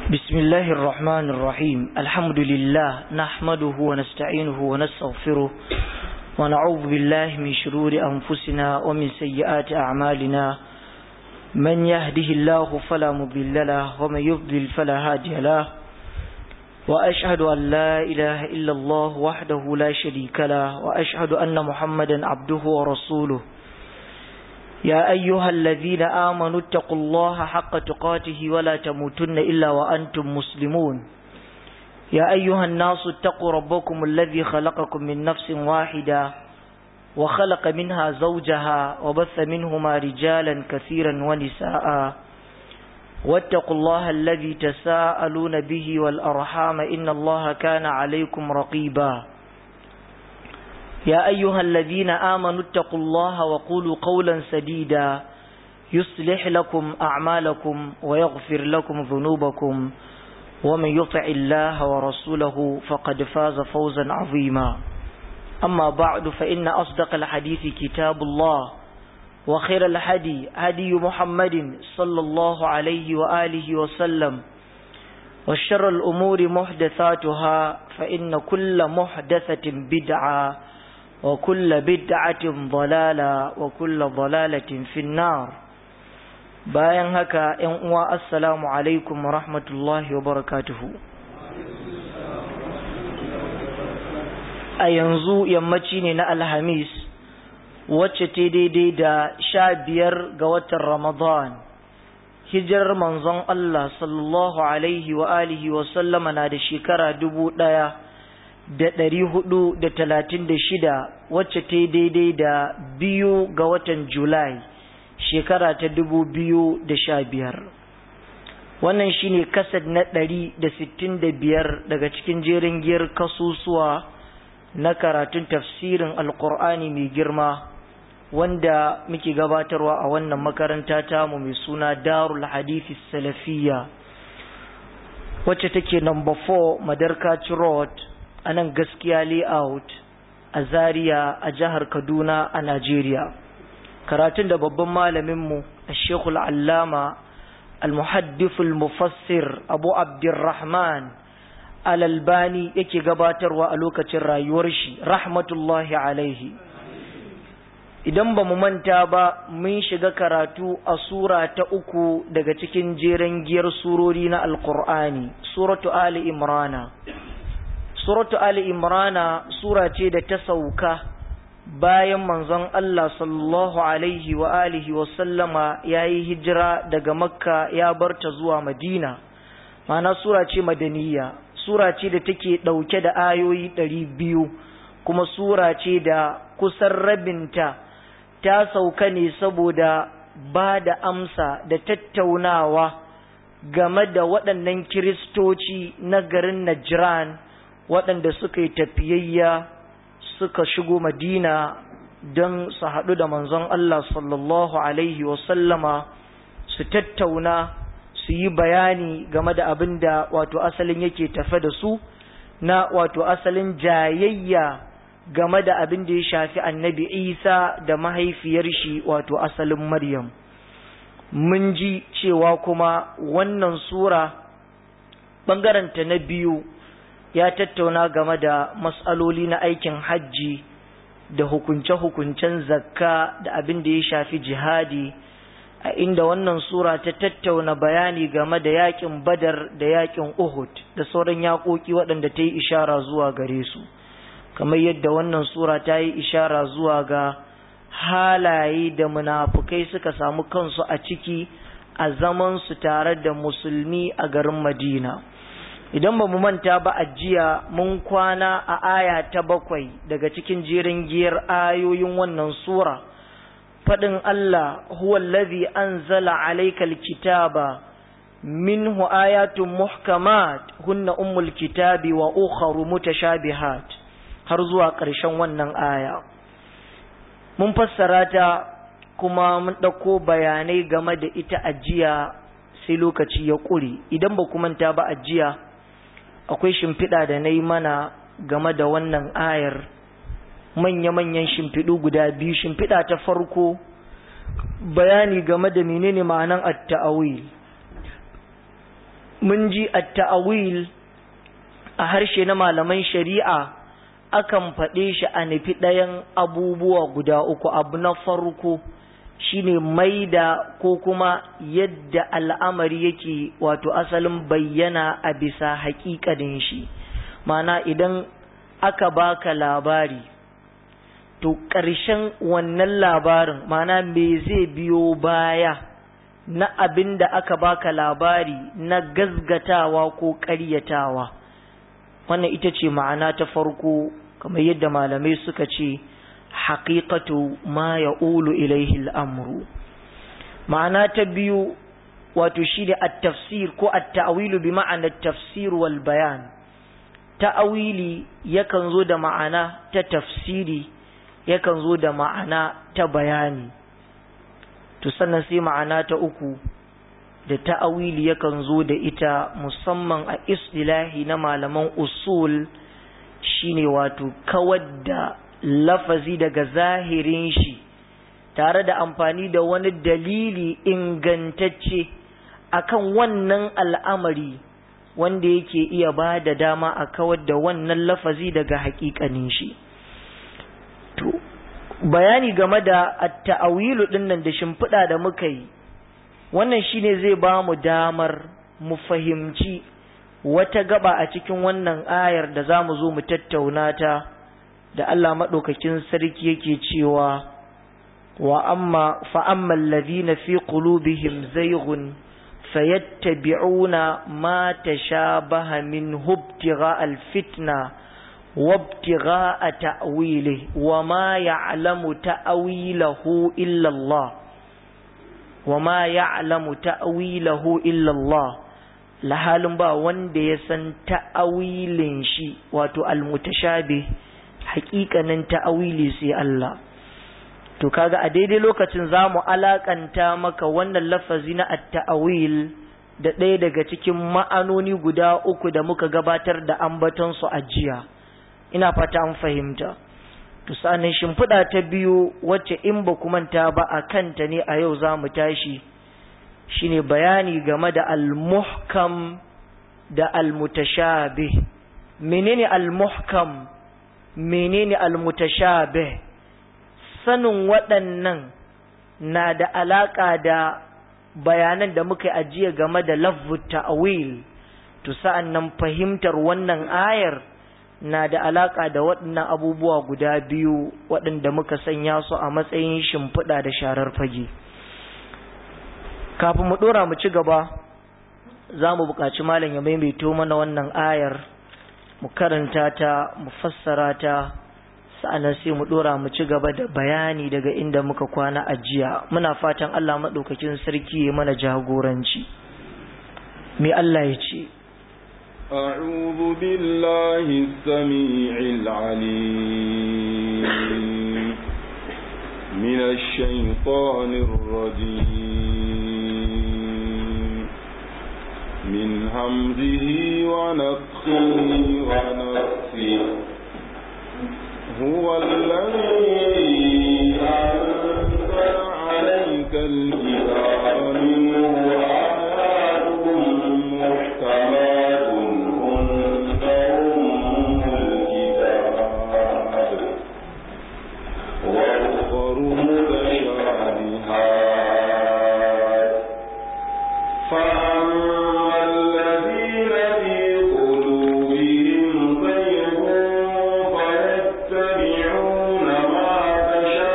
بسم الله الرحمن الرحيم الحمد لله نحمده ونستعينه ونستغفره ونعوذ بالله من شرور أنفسنا ومن سيئات أعمالنا من يهده الله فلا مضل له ومن يضلل فلا هادي له وأشهد أن لا إله إلا الله وحده لا شريك له وأشهد أن محمدا عبده ورسوله يا أيها الذين آمنوا اتقوا الله حق تقاته ولا تموتن إلا وأنتم مسلمون يا أيها الناس اتقوا ربكم الذي خلقكم من نفس واحدة وخلق منها زوجها وبث منهما رجالا كثيرا ونساء واتقوا الله الذي تساءلون به والأرحام إن الله كان عليكم رقيبا يا أيها الذين آمنوا اتقوا الله وقولوا قولا سديدا يصلح لكم أعمالكم ويغفر لكم ذنوبكم ومن يطع الله ورسوله فقد فاز فوزا عظيما أما بعد فإن أصدق الحديث كتاب الله وخير الهدي هدي محمد صلى الله عليه وآله وسلم وشر الأمور محدثاتها فإن كل محدثة بدعة وكل بدعة ضلالة وكل ضلالة في النار bayan haka ‘yan uwa assalamu alaikum wa rahmatullahi wa barakatuhu a yanzu yammaci ne na alhamis wacce ta daidai da sha biyar ga watan ramadan hijirar manzon Allah sallallahu alaihi wa alihi wa sallama na da shekara dubu ɗaya da ɗari hudu da talatin da shida wacce ta daidai da biyu ga watan julai shekara ta dubu biyu da sha biyar wannan shine kasad na ɗari da sittin da biyar daga cikin jerin giyar kasusuwa na karatun tafsirin alkur'ani mai girma wanda muke gabatarwa a wannan makaranta tamu mai suna darul hadithi salafiyya wacce take number 4 madarkaci road a nan gaskiya layout a zaria a jihar kaduna a najeriya karatun da babban malaminmu a shekul allama al-muhaddiful mufassir abu abdurrahman al-albani yake gabatarwa a lokacin rayuwar shi rahmatullahi alaihi idan ba mu manta ba mun shiga karatu a sura ta uku daga cikin jeren giyar surori na alkur'ani suratu ali imrana suratu ali imrana sura ce da ta sauka bayan manzon Allah sallallahu alaihi wa alihi wa sallama yayi hijira daga makka ya barta zuwa madina mana sura ce madaniya sura ce da take dauke da ayoyi ɗari biyu kuma sura ce da kusan rabinta ta sauka ne saboda ba da amsa da tattaunawa game da waɗannan kiristoci na garin Najran waɗanda suka yi tafiyayya suka shigo madina don su haɗu da manzon Allah sallallahu Alaihi wasallama su tattauna su yi bayani game da abin da wato asalin yake tafe da su na wato asalin jayayya game da abin da ya shafi annabi isa da mahaifiyar shi wato asalin maryam mun ji cewa kuma wannan sura ɓangaranta na biyu ya tattauna game da matsaloli na aikin hajji da hukunce-hukuncen zakka da abin da ya shafi jihadi a inda wannan sura ta tattauna bayani game da yakin badar da yakin uhud da sauran yaƙoƙi waɗanda ta yi ishara zuwa gare su kamar yadda wannan sura ta yi ishara zuwa ga halaye da munafukai suka samu kansu a ciki a zaman su tare da musulmi a garin madina idan ba mu manta ba a jiya mun kwana a aya ta bakwai daga cikin jerin giyar ayoyin wannan sura faɗin Allah huwa allazi anzala alaykal kitaba minhu ayatun muhkamat hunna ummul kitabi wa ukharu mutashabihat har zuwa ƙarshen wannan aya mun fassara ta kuma mun ɗauko bayanai game da ita ajiya sai lokaci ya ƙure idan ba ku manta ba ajiya akwai shimfiɗa da na yi mana game da wannan ayar manya-manyan shimfiɗu guda biyu shimfiɗa ta farko bayani game da menene ma'anan at-ta'awil mun ji at-ta'awil a harshe na malaman shari'a akan faɗe shi a nufi ɗayan abubuwa guda uku abu na farko shine maida ko kuma yadda al'amari yake wato asalin bayyana a bisa haƙiƙanin shi mana idan aka baka labari to ƙarshen wannan labarin mana me zai biyo baya na abin da aka baka labari na gazgatawa ko ƙaryatawa wannan ita ce ma'ana ta farko kamar yadda malamai suka ce haƙiƙatu ma ya ulu ilaihi al'amuru ma'ana ta biyu wato shi da at-tafsir ko at-ta'wilu bi ma'anar tafsir wal bayan ta'awili yakan zo da ma'ana ta tafsiri yakan zo da ma'ana ta bayani to sannan sai ma'ana ta uku da ta'awili yakan zo da ita musamman a istilahi na malaman usul shine wato kawar da lafazi daga zahirin shi tare da amfani da wani dalili ingantacce akan wannan al'amari wanda yake iya ba da dama a kawar da wannan lafazi daga hakikanin shi to bayani game da at-ta'awilu dinnan da shimfiɗa da muka yi wannan shine zai ba mu damar mu fahimci wata gaba a cikin wannan ayar da za mu zo mu tattauna ta da Allah maɗaukakin sarki yake cewa wa amma fa'amma alladhina fi qulubihim zayghun fayattabi'una ma tashabaha min hubtigha alfitna وابتغاء تأويله وما يعلم تأويله إلا الله وما يعلم تأويله إلا الله lahalin ba wanda ya san ta'awilin shi wato almutashabih haƙiƙanin ta'awili sai Allah to kaga a daidai lokacin zamu alakanta maka wannan lafazi na at-ta'awil da ɗaya daga cikin ma'anoni guda uku da muka gabatar da ambaton su a jiya ina fata an fahimta to sanin shimfiɗa ta biyu wacce in ba ku manta ba a kanta ne a yau za mu tashi shine bayani game da al-muhkam da al-mutashabih menene al-muhkam menene al-mutashabih sanin waɗannan na da alaƙa da bayanan da muka ajiye game da lafzu ta'wil to sa'an nan fahimtar wannan ayar na da alaƙa da waɗannan abubuwa guda biyu waɗanda muka sanya su a matsayin shimfiɗa da sharar fage kafin mu ɗora mu ci gaba za mu buƙaci malam ya maimaito mana wannan ayar mu karanta ta mu fassara ta sa'annan sai mu ɗora mu ci gaba da bayani daga inda muka kwana a jiya muna fatan Allah maɗaukakin sarki ya mana jagoranci me Allah ya ce أعوذ بالله السميع العليم من الشيطان الرجيم من همزه ونفخه ونفسه هو الذي أنزل عليك الكتاب منه آيات محكمات وأخر متشابهات فأما الذين في قلوبهم زيغ فيتبعون ما تشابه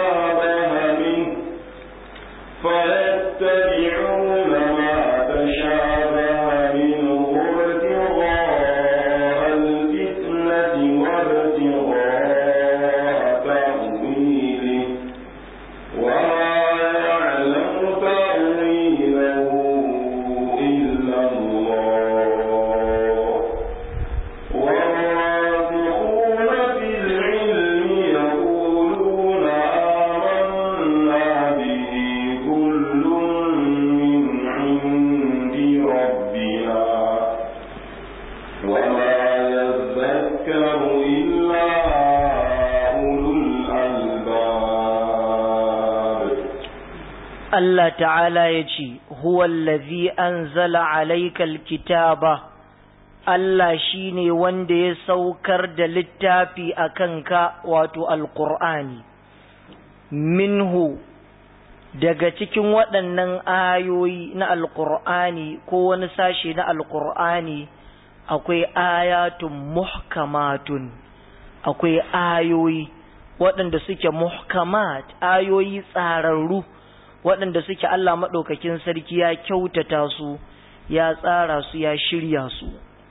Allah ta'ala ya ce, Huwallazi an zala alaikal kitaba, Allah shi ne wanda ya saukar da littafi a kanka wato Alƙur'ani, minhu daga cikin waɗannan ayoyi na Alƙur'ani ko wani sashe na Alƙur'ani akwai ayatun muhkamatun, akwai ayoyi waɗanda suke muhkamat, ayoyi tsararru. waɗanda suke Allah maɗaukakin sarki ya kyautata su ya tsara su ya shirya su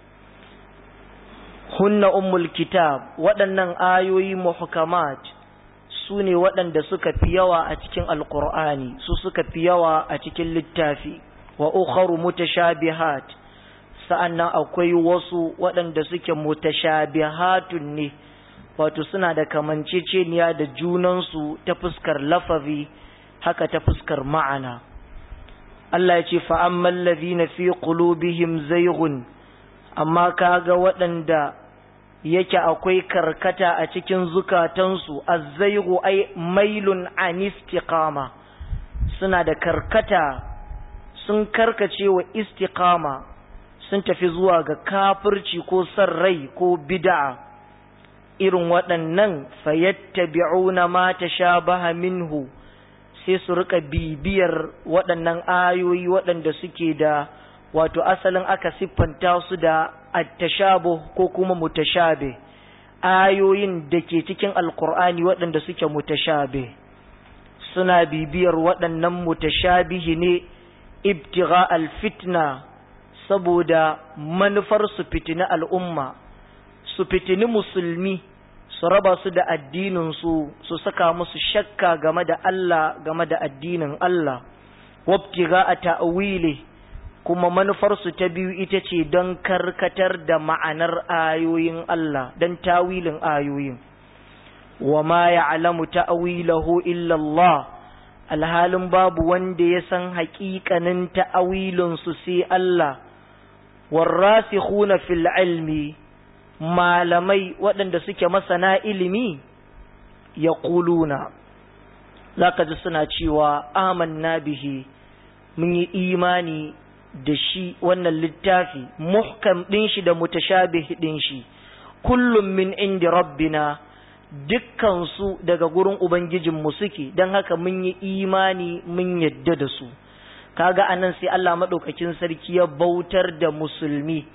hunna ummul kitab waɗannan ayoyi muhkamat su ne waɗanda suka fi yawa a cikin alƙur'ani su suka fi yawa a cikin littafi wa ukharu mutashabihat sa'annan akwai wasu waɗanda suke mutashabihatun ne wato suna da kamanceceniya da junansu ta fuskar lafazi haka ta fuskar ma'ana Allah ya ce fa'amman na fi qulubihim zayghun amma kaga waɗanda yake akwai karkata a cikin zukatansu azzaygu ai mailun an istiqama suna da karkata sun karkace wa istiqama sun tafi zuwa ga kafirci ko san rai ko bid'a irin waɗannan fayattabi'una ma tashabaha minhu sai su rika bibiyar waɗannan ayoyi waɗanda suke da wato asalin aka siffanta su da attashabu ko kuma mutashabe ayoyin da ke cikin alkur'ani waɗanda suke mutashabe suna bibiyar waɗannan mutashabihi ne ibtigha alfitna saboda manufar su fitini al'umma su fitini musulmi su raba su da addininsu su saka musu shakka game da Allah game da addinin Allah wabtiga a ta'wili kuma manufarsu ta biyu ita ce don karkatar da ma'anar ayoyin Allah don tawilin ayoyin wa ma ya'lamu ta'wilahu illa Allah alhalin babu wanda ya san haƙiƙanin ta'awilinsu sai Allah warrasikhuna fil ilmi malamai waɗanda suke masana ilimi ya ƙuluna za ka ji suna cewa amanna bihi mun yi imani da shi wannan littafi muhkam ɗin shi da mutashabih ɗin shi kullum min indi rabbina dukkansu daga gurin ubangijinmu suke don haka mun yi imani mun yadda da su kaga anan sai Allah maɗaukakin sarki ya bautar da musulmi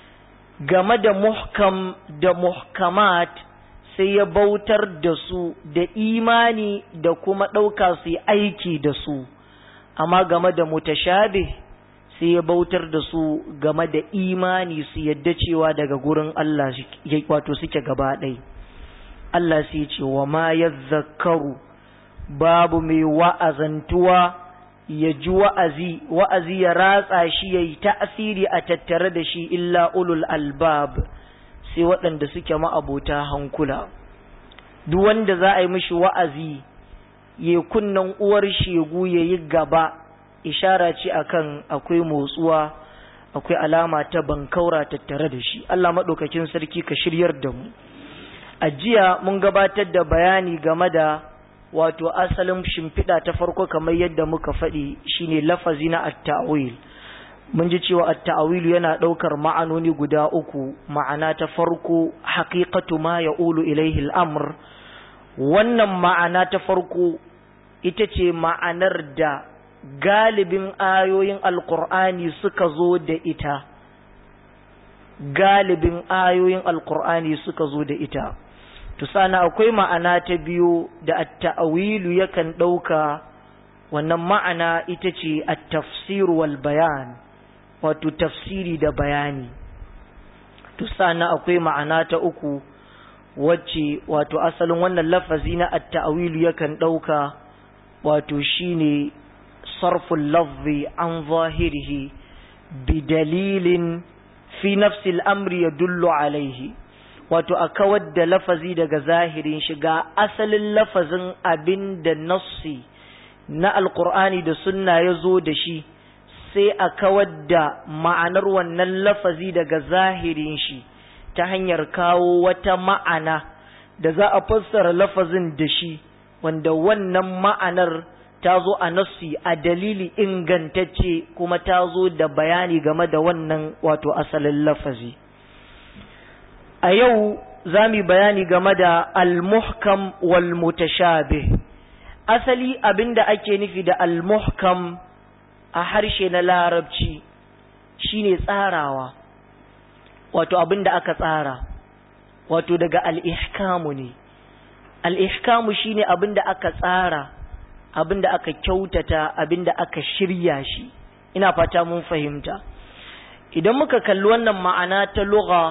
game da muhkam da muhkamat sai ya bautar da su da imani da kuma ɗauka su yi aiki da su amma game da mutashabih sai ya bautar da su game da imani su yadda cewa daga gurin Allah wato suke gaba ɗai Allah sai ce wa ma ya zakaru babu mai wa'azantuwa ya ji wa'azi, wa'azi ya ratsa shi ya yi ta'asiri a tattare da shi illa ulul albab sai waɗanda suke ma'abota hankula. Duk wanda za a yi mishi wa'azi, ya kunnan uwar shegu ya yi gaba, ishara ce akan akwai motsuwa, akwai alama ta bankaura tattare da shi. Allah maɗaukakin sarki ka shiryar da mu. A jiya mun gabatar da bayani game da wato asalin shimfiɗa ta farko kamar yadda muka faɗi shine lafazi na at-ta'wil mun ji cewa at-ta'wil yana ɗaukar ma'anoni guda uku ma'ana ta farko haqiqatu ma ya'ulu ilaihi al-amr wannan ma'ana ta farko ita ce ma'anar da galibin ayoyin alqur'ani suka zo da ita galibin ayoyin alqur'ani suka zo da ita to sana akwai ma'ana ta biyu da at-ta'wilu yakan ɗauka wannan ma'ana ita ce at-tafsir wal bayan wato tafsiri da bayani to sana akwai ma'ana ta uku wacce wato asalin wannan lafazi na at-ta'wilu yakan ɗauka wato shine sarful lafzi an zahirihi bi dalilin fi nafsi al-amri yadullu alaihi wato a kawar da lafazi daga zahirin shiga asalin lafazin abin da nassi na alkur'ani da sunna ya zo da shi sai a kawar da ma'anar wannan lafazi daga zahirin shi ta hanyar kawo wata ma'ana da za a fassara lafazin da shi wanda wannan ma'anar ta zo a nassi a dalili ingantacce kuma ta zo da bayani game da wannan wato asalin lafazi a yau za mu bayani game da al-muhkam wal mutashabih asali abinda ake nufi da al-muhkam a harshe na larabci shine tsarawa wato abinda aka tsara wato daga al-ihkamu ne al-ihkamu shine abinda aka tsara abinda aka kyautata abinda aka shirya shi ina fata mun fahimta idan muka kalli wannan ma'ana ta lugha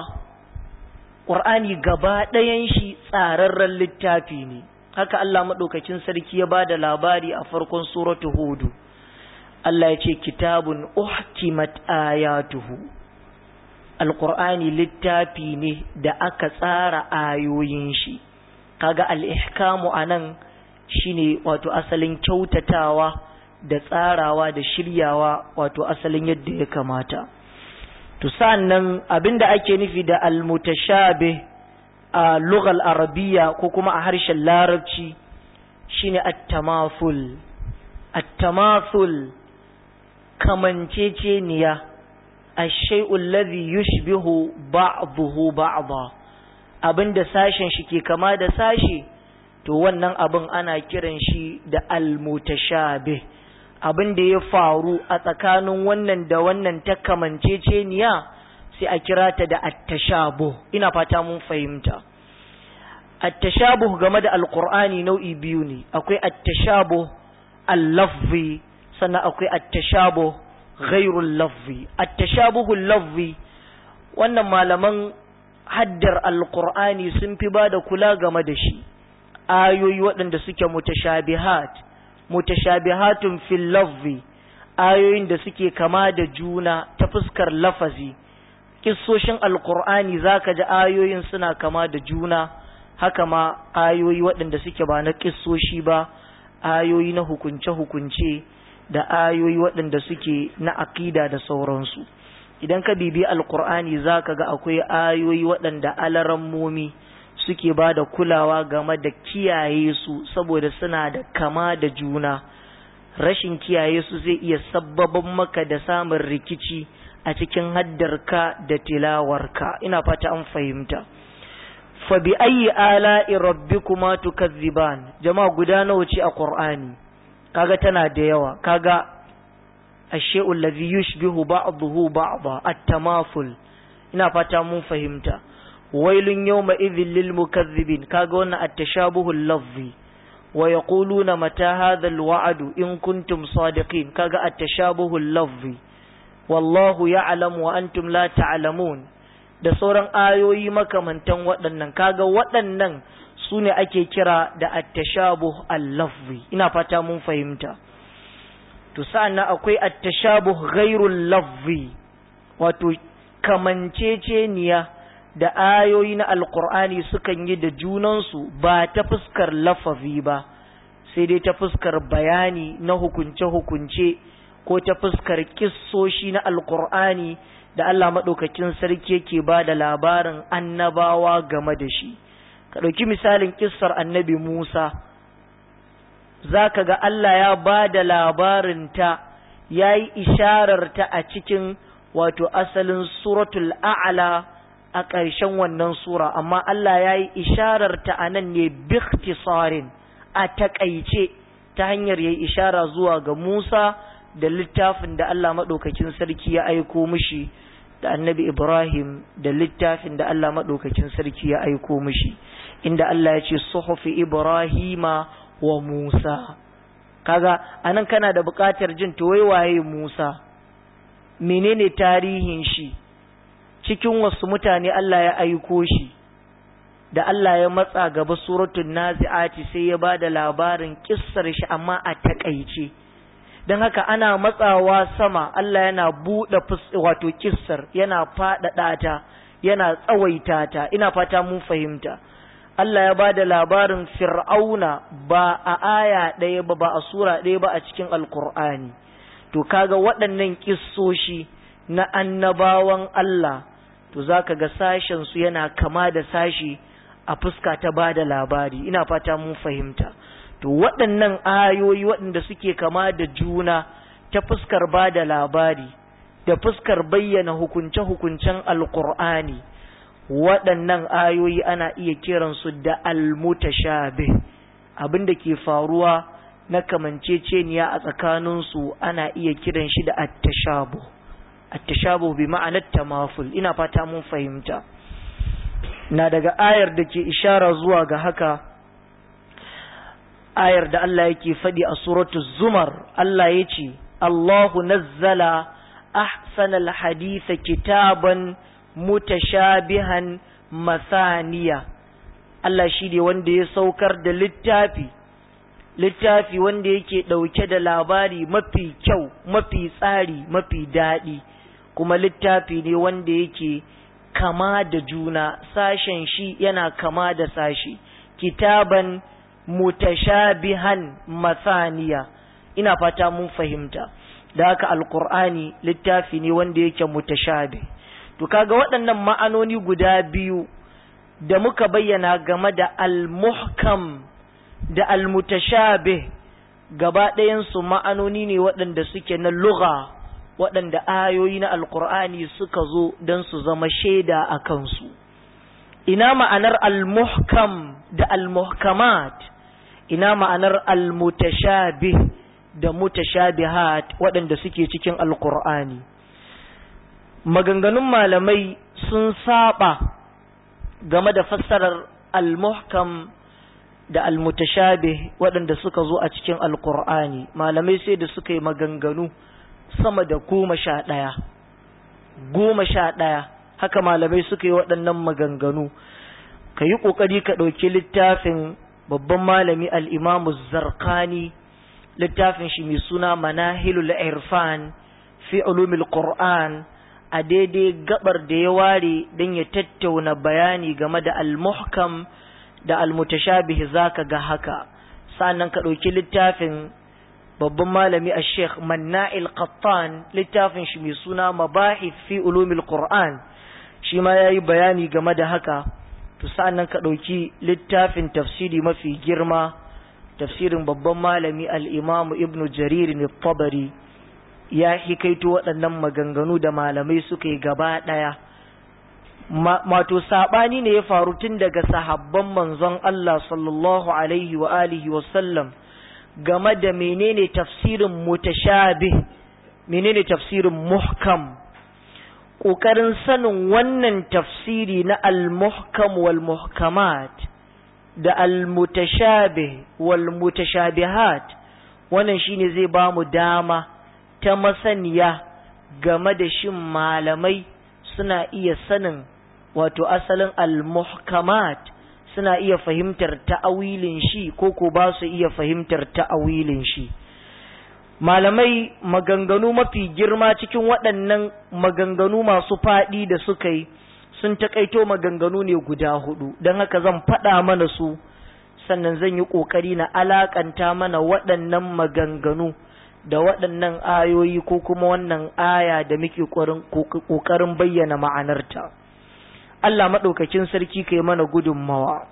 Ƙur'ani gaba ɗayan shi tsararren littafi ne, haka Allah maɗaukacin sarki ya ba da labari a farkon suratu Hudu. Allah ya ce, Kitabun uhkimat ayatuhu. Alƙur'ani littafi ne da aka tsara ayoyin shi, kaga al'ihkamu a nan shi ne wato asalin kyautatawa da tsarawa da shiryawa wato asalin yadda ya kamata. to sa'annan abinda ake nufi da almutashabih a lughal arabiya ko kuma a harshen larabci shine at-tamathul at-tamathul kamanceceniya ash-shay'u alladhi yushbihu ba'dahu ba'dha abinda sashen shi ke kama da sashi to wannan abin ana kiran shi da almutashabih abin da ya faru a tsakanin wannan da wannan ta kamanceceniya sai a kira ta da attashabuh ina fata mun fahimta attashabuh game da alqur'ani nau'i biyu ne akwai attashabuh al-lafzi sannan akwai attashabuh ghairul lafzi attashabuhul lafzi wannan malaman haddar alqur'ani sun fi ba da kula game da shi ayoyi waɗanda suke mutashabihat mutashabihatun fil lafzi ayoyin da suke kama da juna ta fuskar lafazi kissoshin alqur'ani zaka ji ayoyin suna kama da juna haka ma ayoyi waɗanda suke ba na kissoshi ba ayoyi na hukunce hukunce da ayoyi waɗanda suke na aqida da sauransu idan ka bibi alqur'ani zaka ga akwai ayoyi waɗanda alarammomi suke ba da kulawa game da kiyaye su saboda suna da kama da juna rashin kiyaye su zai iya sabbaban maka da samun rikici a cikin haddarka da tilawarka ina fata an fahimta fa bi ayyi ala'i rabbikuma tukazziban jama'a guda nawa ce a qur'ani kaga tana da yawa kaga ashe'u allazi yushbihu ba'dahu ba'dha at-tamaful ina fata mun fahimta wailun yawma idhil lil mukazzibin kaga wannan at-tashabuhu al-lafzi wa yaquluna mata hadha al-wa'd in kuntum sadiqin kaga at-tashabuhu al-lafzi wallahu ya'lamu wa antum la ta'lamun da sauran ayoyi makamantan waɗannan kaga waɗannan su ne ake kira da at-tashabuh al-lafzi ina fata mun fahimta to sa'an akwai at-tashabuh ghairul lafzi wato kamanceceniya da ayoyi na alkur'ani sukan yi da junansu ba ta fuskar lafazi ba sai dai ta fuskar bayani na hukunce-hukunce ko ta fuskar kissoshi na alkur'ani da Allah maɗaukakin sarki yake ba da labarin annabawa game da shi ka ɗauki misalin kissar annabi Musa za ka ga Allah ya ba da labarinta ya yi ishararta a cikin wato asalin suratul a'la a ƙarshen wannan sura amma Allah ya yi ishararta a nan ne biktisarin a taƙaice ta hanyar ya yi ishara zuwa ga Musa da littafin da Allah maɗaukakin sarki ya aiko mishi da annabi Ibrahim da littafin da Allah maɗaukakin sarki ya aiko mishi inda Allah ya ce suhufi Ibrahima wa Musa kaga anan kana da buƙatar jin to wai waye Musa menene tarihin shi cikin wasu mutane Allah ya aiko shi da Allah ya matsa gaba suratul nazi'ati sai ya ba da labarin kissar shi amma a takaice don haka ana matsawa sama Allah yana buɗe wato kissar yana faɗaɗa ta yana tsawaita ta ina fata mun fahimta Allah ya ba da labarin fir'auna ba a aya ɗaya ba ba a sura ɗaya ba a cikin alkur'ani to kaga waɗannan kissoshi na annabawan Allah to za ka ga sashensu yana kama da sashi a fuska ta ba da labari ina fata mun fahimta to waɗannan ayoyi waɗanda suke kama da juna ta fuskar ba da labari da fuskar bayyana hukunce-hukuncen alkur'ani waɗannan ayoyi ana iya kiransu da almutashabih abin da ke faruwa na kamanceceniya a tsakaninsu ana iya kiran shi da attashabu attashabu bi ma'anar tamaful ina fata mun fahimta na daga ayar da ke ishara zuwa ga haka ayar da Allah yake faɗi a suratu zumar Allah ya ce Allahu nazzala ahsanal haditha kitaban mutashabihan masaniya Allah shi ne wanda ya saukar da littafi littafi wanda yake ɗauke da labari mafi kyau mafi tsari mafi daɗi kuma littafi ne wanda yake kama da juna sashen shi yana kama da sashi kitaban mutashabihan masaniya ina fata mun fahimta da haka alkur'ani littafi ne wanda yake mutashabih to kaga waɗannan ma'anoni guda biyu da muka bayyana game da al-muhkam da al-mutashabih gaba ɗayansu ma'anoni ne waɗanda suke na lugha waɗanda ayoyi na alkur'ani suka zo don su zama shaida a kansu ina ma'anar al-muhkam da al-muhkamat ina ma'anar al-mutashabih da mutashabihat waɗanda suke cikin alkur'ani maganganun malamai sun saba game da fassarar al-muhkam da al-mutashabih waɗanda suka zo a cikin alkur'ani malamai sai da suka yi maganganu sama da goma sha ɗaya goma sha ɗaya haka malamai suka yi waɗannan maganganu ka yi ƙoƙari ka ɗauki littafin babban malami al'imamu zarkani littafin shi mai suna manahilul irfan fi ulumil qur'an a daidai gabar da ya ware don ya tattauna bayani game da al-muhkam da al-mutashabih zaka ga haka sannan ka ɗauki littafin babban malami a sheikh manna'il qattan littafin shi mai suna mabahith fi ulumil qur'an shi ma yayi bayani game da haka to sa'annan ka ɗauki littafin tafsiri mafi girma tafsirin babban malami al-imam ibn jarir tabari ya hikaito waɗannan maganganu da malamai suka yi gaba ɗaya mato saɓani ne ya faru tun daga sahabban manzon Allah sallallahu alaihi wa alihi wa sallam game da menene tafsirin mutashabih menene tafsirin muhkam ƙoƙarin sanin wannan tafsiri na al-muhkam wal muhkamat da al-mutashabih wal mutashabihat wannan shine zai ba mu dama ta masaniya game da shin malamai suna iya sanin wato asalin al-muhkamat suna iya fahimtar ta'awilin shi ko ko ba su iya fahimtar ta'awilin shi malamai maganganu mafi girma cikin waɗannan maganganu masu faɗi da suka yi sun taƙaito maganganu ne guda hudu don haka zan faɗa mana su sannan zan yi ƙoƙari na alaƙanta mana waɗannan maganganu da waɗannan ayoyi ko kuma wannan aya da muke ƙoƙarin bayyana ma'anarta Allah maɗaukakin sarki kai mana gudunmawa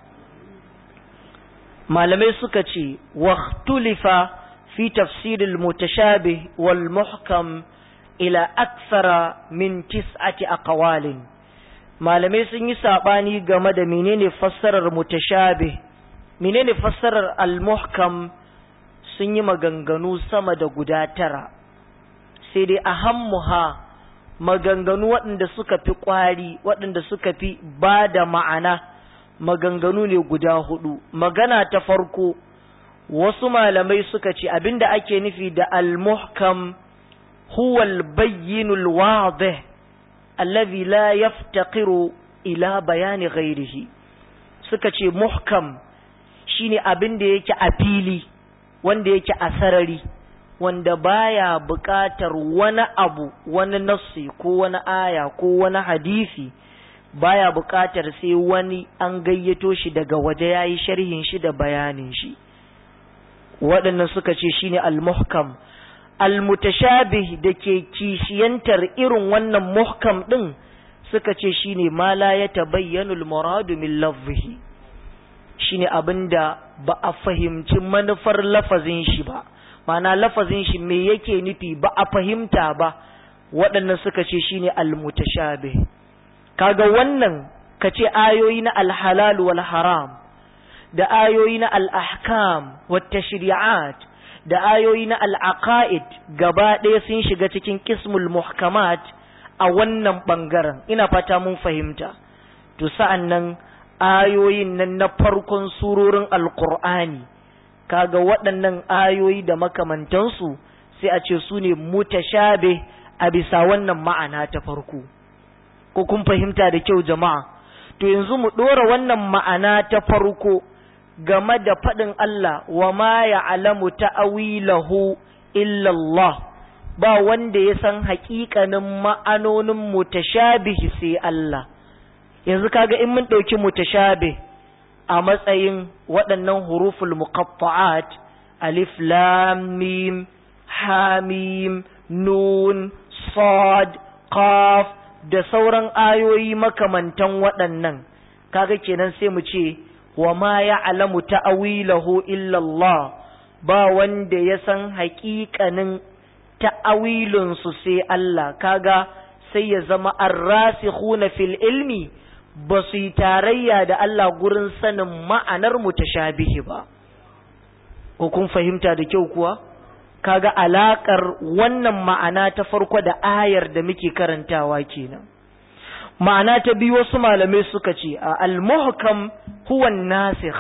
malamai suka ce waqtulifa في تفسير المتشابه والمحكم إلى أكثر من تسعة أقوال malamai sun yi saɓani game da menene fassarar mutashabih menene fassarar al-muhkam sun yi maganganu sama da guda tara sai dai ahammuha maganganu waɗanda suka fi ƙwari waɗanda suka fi ba da ma'ana maganganu ne guda hudu magana ta farko wasu malamai suka ce abinda ake nufi da al-muhkam huwa al-bayyinul wadih alladhi la yaftaqiru ila bayani ghairihi suka ce muhkam shine abinda yake a fili wanda yake a sarari wanda baya buƙatar wani abu wani nassi ko wani aya ko wani hadisi baya buƙatar sai wani an gayyato shi daga waje yayi sharhin shi da bayanin shi waɗannan suka ce shine al-muhkam al-mutashabih da ke kishiyantar irin wannan muhkam ɗin suka ce shine ma la ya tabayyanu al-muradu min lafzihi shine abinda ba a fahimci manufar lafazin shi ba ma'ana lafazin shi me yake nufi ba a fahimta ba waɗannan suka ce shine almutashabih kaga wannan kace ayoyi na alhalal wal haram da ayoyi na al-ahkam wat tashri'at da ayoyi na al-aqaid gaba ɗaya sun shiga cikin kismul muhkamat a wannan bangaren ina fata mun fahimta to sa'an nan ayoyin nan na farkon surorin alqur'ani kaga waɗannan ayoyi da makamantansu sai a ce su ne mutashabih a bisa wannan ma'ana ta farko ko kun fahimta da kyau jama'a to yanzu mu ɗora wannan ma'ana ta farko game da faɗin Allah wa ma ya'lamu ta'awilahu illa Allah ba wanda ya san haƙiƙanin ma'anonin mutashabihi sai Allah yanzu kaga in mun ɗauki mutashabih a matsayin waɗannan huruful muqatta'at alif lam mim ha mim nun sad qaf da sauran ayoyi makamantan waɗannan kaga kenan sai mu ce wa ma ya'lamu ta'awilahu illa Allah ba wanda ya san haƙiƙanin ta'awilun su sai Allah kaga sai ya zama arrasikhuna fil ilmi ba su yi tarayya da Allah gurin sanin ma'anar mutashabihi ba ko kun fahimta da kyau kuwa kaga alakar wannan ma'ana ta farko da ayar da muke karantawa kenan ma'ana ta biyu wasu malamai suka ce a al-muhkam huwa nasikh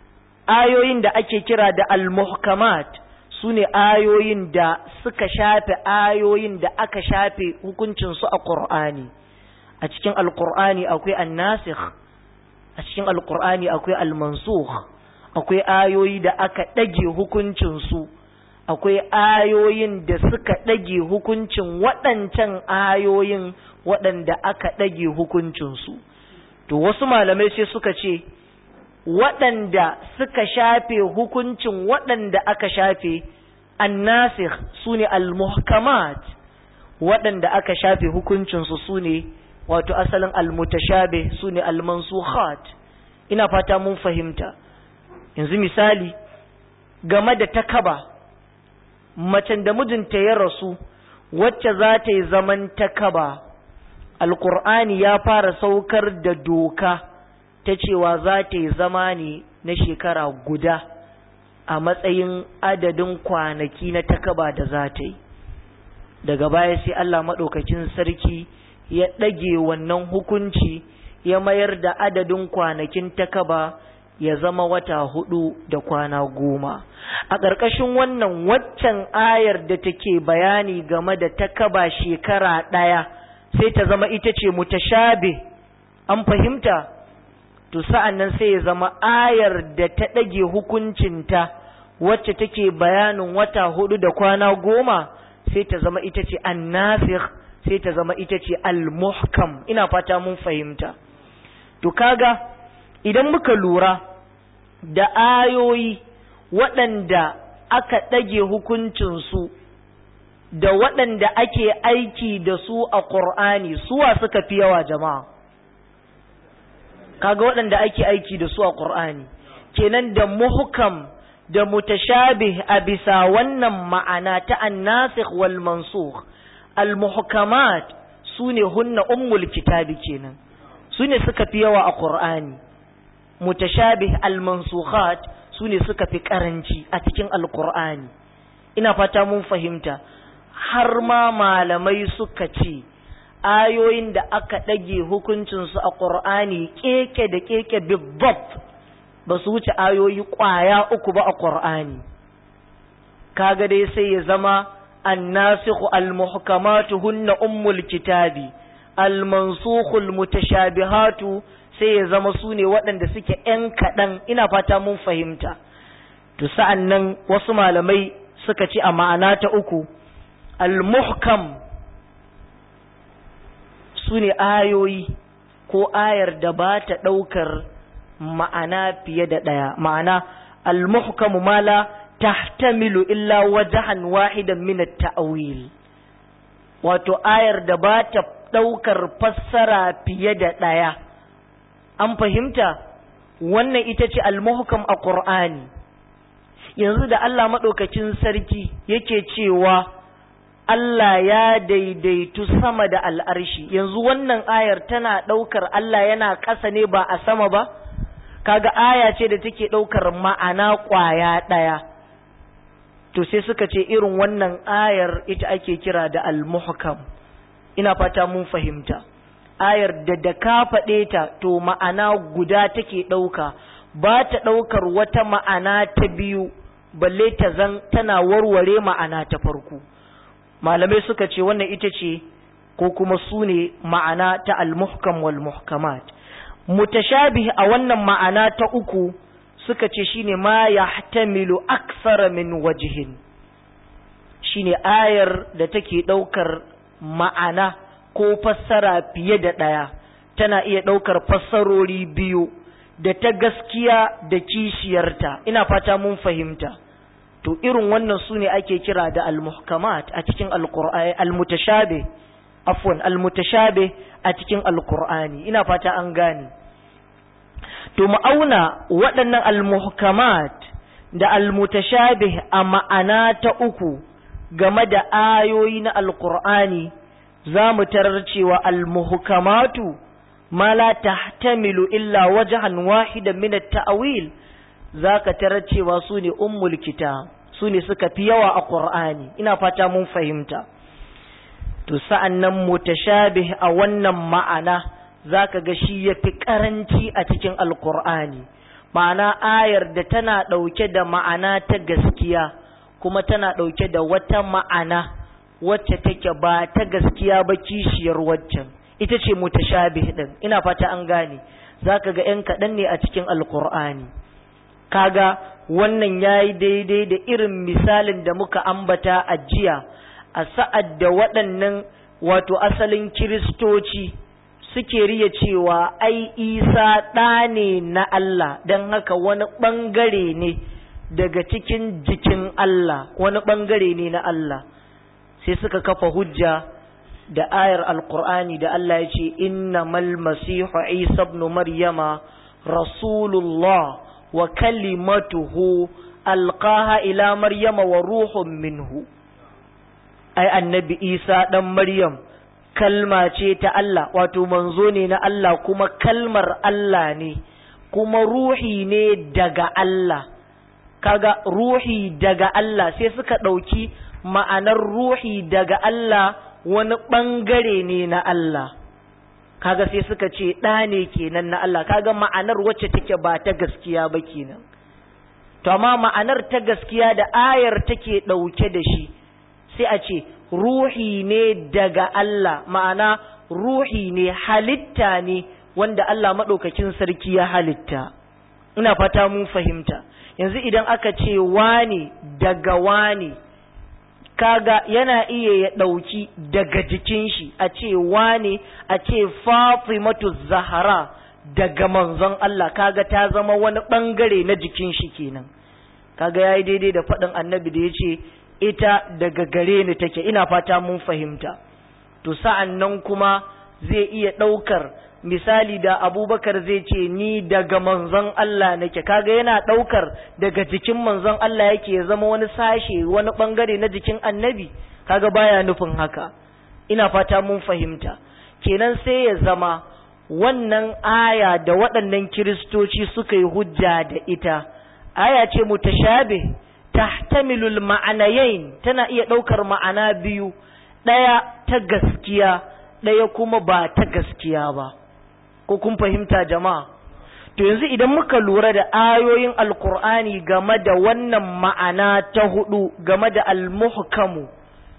ayoyin da ake kira da al-muhkamat sune ayoyin da suka shafe ayoyin da aka shafe hukuncin su a Qur'ani a cikin al-Qur'ani akwai an-nasikh a cikin al-Qur'ani akwai al-mansukh akwai ayoyi da aka dage hukuncin su akwai ayoyin da suka ɗage hukuncin waɗancan ayoyin waɗanda aka ɗage hukuncinsu. To wasu malamai sai suka ce, waɗanda suka shafe hukuncin waɗanda aka shafe, annasir su ne al-muhkamat waɗanda aka shafe hukuncinsu su ne wato asalin al-mutashabe su ne al-mansukhat ina fata mun fahimta. Yanzu misali, game da takaba. macen da mijinta ya rasu wacce za ta yi zaman takaba alkur'ani ya fara saukar da doka ta cewa za ta yi zama ne na shekara guda a matsayin adadin kwanaki na takaba da za ta yi daga baya sai Allah maɗaukakin sarki ya ɗage wannan hukunci ya mayar da adadin kwanakin takaba ya zama wata hudu da kwana goma a ƙarƙashin wannan waccan ayar da take bayani game da takaba shekara ɗaya sai ta zama ita ce mutashabe an fahimta to sa'an nan sai ya zama ayar da ta ɗage hukuncinta wacce take bayanin wata hudu da kwana goma sai ta zama ita ce annasikh sai ta zama ita ce al-muhkam ina fata mun fahimta to kaga idan muka lura da ayoyi waɗanda aka ɗage hukuncinsu da waɗanda ake aiki da su a ƙur'ani suwa suka fi yawa jama'a kaga waɗanda ake aiki da su a ƙur'ani kenan da muhkam da mutashabih a bisa wannan ma'ana ta annasikh wal mansukh al muhkamat sune hunna ummul kitabi kenan sune suka fi yawa a ƙur'ani mutashabih al-mansukhat sune suka fi karanci a cikin alqur'ani ina fata mun fahimta har ma malamai suka ce ayoyin da aka ɗage hukuncinsu a ƙur'ani keke da keke bibbab ba su wuce ayoyi ƙwaya uku ba a ƙur'ani kaga dai sai ya zama annasikhu al-muhkamatu hunna ummul kitabi al-mansukhu al-mutashabihatu sai ya zama su ne waɗanda suke ‘yan kaɗan ina fata mun fahimta to sa'an nan wasu malamai suka ce a ma'ana ta uku al-muhkam su ne ayoyi ko ayar da ba ta ɗaukar ma'ana fiye da ɗaya ma'ana al-muhkamu mala tahtamilu illa wajahan wahidan min at-ta'wil wato ayar da ba ta ɗaukar fassara fiye da ɗaya an fahimta wannan ita ce almuhkam a Qur'ani yanzu da Allah maɗaukacin sarki yake cewa Allah ya daidaitu sama da al'arshi yanzu wannan ayar tana ɗaukar Allah yana ƙasa ne ba a sama ba kaga aya ce da take ɗaukar ma'ana ƙwaya ɗaya to sai suka ce irin wannan ayar ita ake kira da al-muhkam ina fata mun fahimta ayar da da ka faɗe ta to ma'ana guda take ɗauka ba ta ɗaukar wata ma'ana ta biyu balle ta zan tana warware ma'ana ta farko malamai suka ce wannan ita ce ko kuma su ne ma'ana ta al-muhkam wal muhkamat mutashabih a wannan ma'ana ta uku suka ce shine ma yahtamilu aksara min wajhin shine ayar da take ɗaukar ma'ana ko fassara fiye da ɗaya tana iya ɗaukar fassarori biyu da ta gaskiya da kishiyarta ina fata mun fahimta to irin wannan su ne ake kira da al-muhkamat a cikin al-qur'ani al-mutashabih afwan al-mutashabih a cikin al-qur'ani ina fata an gane to mu auna waɗannan al-muhkamat da al-mutashabih a ma'ana ta uku game da ayoyi na al-qur'ani za mu tarar cewa al-muhkamatu ma la tahtamilu illa wajhan wahidan min at-ta'wil zaka tarar cewa su ne ummul kitab su ne suka fi yawa a qur'ani ina fata mun fahimta to sa'annan mutashabih a wannan ma'ana zaka ga shi yafi karanci a cikin alqur'ani ma'ana ayar da tana dauke da ma'ana ta gaskiya kuma tana dauke da wata ma'ana wacce take ba ta gaskiya ba kishiyar waccan ita ce mutashabih din ina fata an gane zaka ga yan kaɗan ne a cikin alqur'ani kaga wannan yayi daidai da irin misalin da muka ambata a jiya a sa'ad da waɗannan wato asalin kiristoci suke riya cewa ai isa ɗa ne na Allah don haka wani ɓangare ne daga cikin jikin Allah wani ɓangare ne na Allah sai suka kafa hujja da ayar alkur'ani da Allah ya ce innamal masihu isa ibn maryama rasulullah wa kalimatuhu alqaha ila maryama wa ruhun minhu ai annabi isa dan maryam kalma ce ta Allah wato manzo ne na Allah kuma kalmar Allah ne kuma ruhi ne daga Allah kaga ruhi daga Allah sai suka ɗauki ma'anar ruhi daga Allah wani ɓangare ne na Allah kaga sai suka ce ɗa ne kenan na Allah kaga ma'anar wacce take ba ta gaskiya ba kenan to amma ma'anar ta gaskiya da ayar take ɗauke da shi sai a ce ruhi ne daga Allah ma'ana ruhi ne halitta ne wanda Allah maɗaukakin sarki ya halitta ina fata mun fahimta yanzu idan aka ce wani daga wani kaga yana iya ya ɗauki daga jikin shi a ce wane a ce fatimatu zahara daga manzon Allah kaga ta zama wani ɓangare na jikin shi kenan kaga yayi daidai da faɗin annabi da ya ce ita daga gare ni take ina fata mun fahimta to sa'an nan kuma zai iya ɗaukar misali da abubakar zai ce ni daga manzon Allah nake kaga yana ɗaukar daga jikin manzon Allah yake ya zama wani sashe wani ɓangare na jikin annabi kaga baya nufin haka ina fata mun fahimta kenan sai ya zama wannan aya da waɗannan kiristoci suka yi hujja da ita aya ce mutashabih tahtamilul ma'anayain tana iya ɗaukar ma'ana biyu ɗaya ta gaskiya ɗaya kuma ba ta gaskiya ba ko kun fahimta jama'a to yanzu idan muka lura da ayoyin alkur'ani game da wannan ma'ana ta hudu game da almuhkamu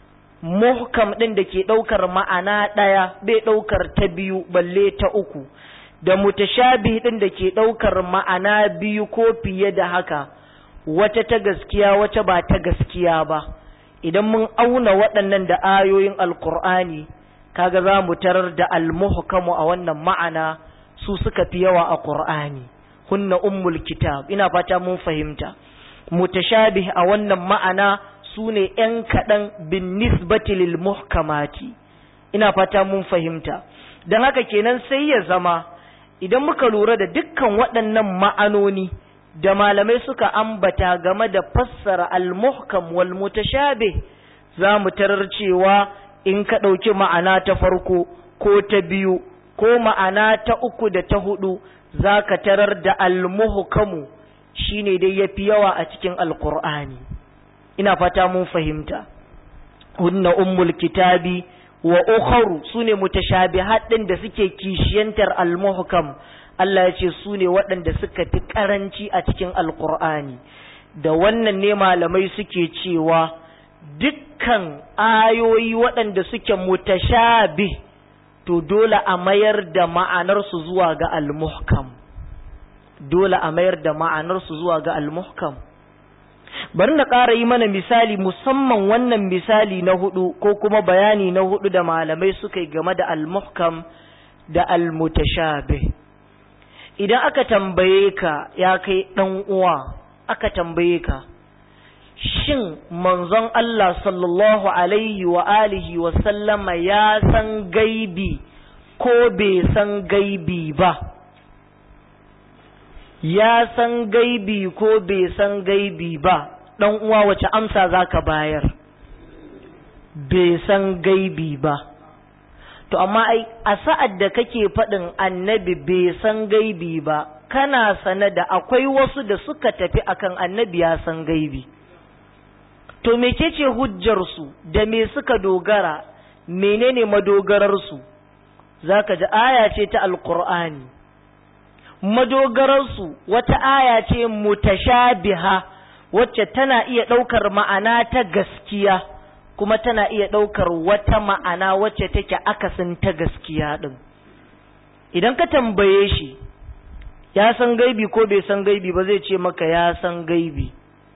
muhkam ɗin da ke ɗaukar ma'ana ɗaya bai ɗaukar ta biyu balle ta uku da mutashabi ɗin da ke ɗaukar ma'ana biyu ko fiye da haka wata ta gaskiya wata ba ta gaskiya ba idan mun auna waɗannan da ayoyin alkur'ani kaga za mu tarar da almuhkamu a wannan ma'ana su suka fi yawa a qur'ani hunna ummul kitab ina fata mun fahimta mutashabih a wannan ma'ana su ne ‘yan kaɗan bin nisbati lil muhkamati ina fata mun fahimta don haka kenan sai ya zama idan muka lura da dukkan waɗannan ma'anoni da malamai suka ambata game da fassara al-muhkam wal mutashabih za mu tarar cewa in ka ɗauki ma'ana ta farko ko ta biyu ko ma'ana ta uku da ta hudu za ka tarar da al-muhkamu shine dai yafi yawa a cikin alkur'ani ina fata mun fahimta hunna ummul kitabi wa ukharu sune mutashabihat din da suke kishiyantar al-muhkam Allah ya ce sune waɗanda suka fi karanci a cikin alkur'ani da wannan ne malamai suke cewa dukkan ayoyi waɗanda suke mutashabih to dole a mayar da ma'anarsu zuwa ga al-muhkam dole a mayar da ma'anarsu zuwa ga al-muhkam bari na ƙara yi mana misali musamman wannan misali na hudu ko kuma bayani na hudu da malamai suka yi game da al-muhkam da al-mutashabih idan aka tambaye ka ya kai dan uwa aka tambaye ka shin manzon Allah sallallahu alaihi wa alihi wa sallama ya san gaibi ko bai san gaibi ba ya san gaibi ko bai san gaibi ba dan uwa wace amsa zaka bayar bai san gaibi ba to amma ai a sa'ad da kake faɗin annabi bai san gaibi ba kana sane da akwai wasu da suka tafi akan annabi ya san gaibi to mecece hujjarsu da me suka dogara menene madogararsu zaka ji aya ce ta alqur'ani madogararsu wata aya ce mutashabiha wacce tana iya ɗaukar ma'ana ta gaskiya kuma tana iya ɗaukar wata ma'ana wacce take akasin ta gaskiya ɗin idan ka tambaye shi ya san gaibi ko bai san gaibi ba zai ce maka ya san gaibi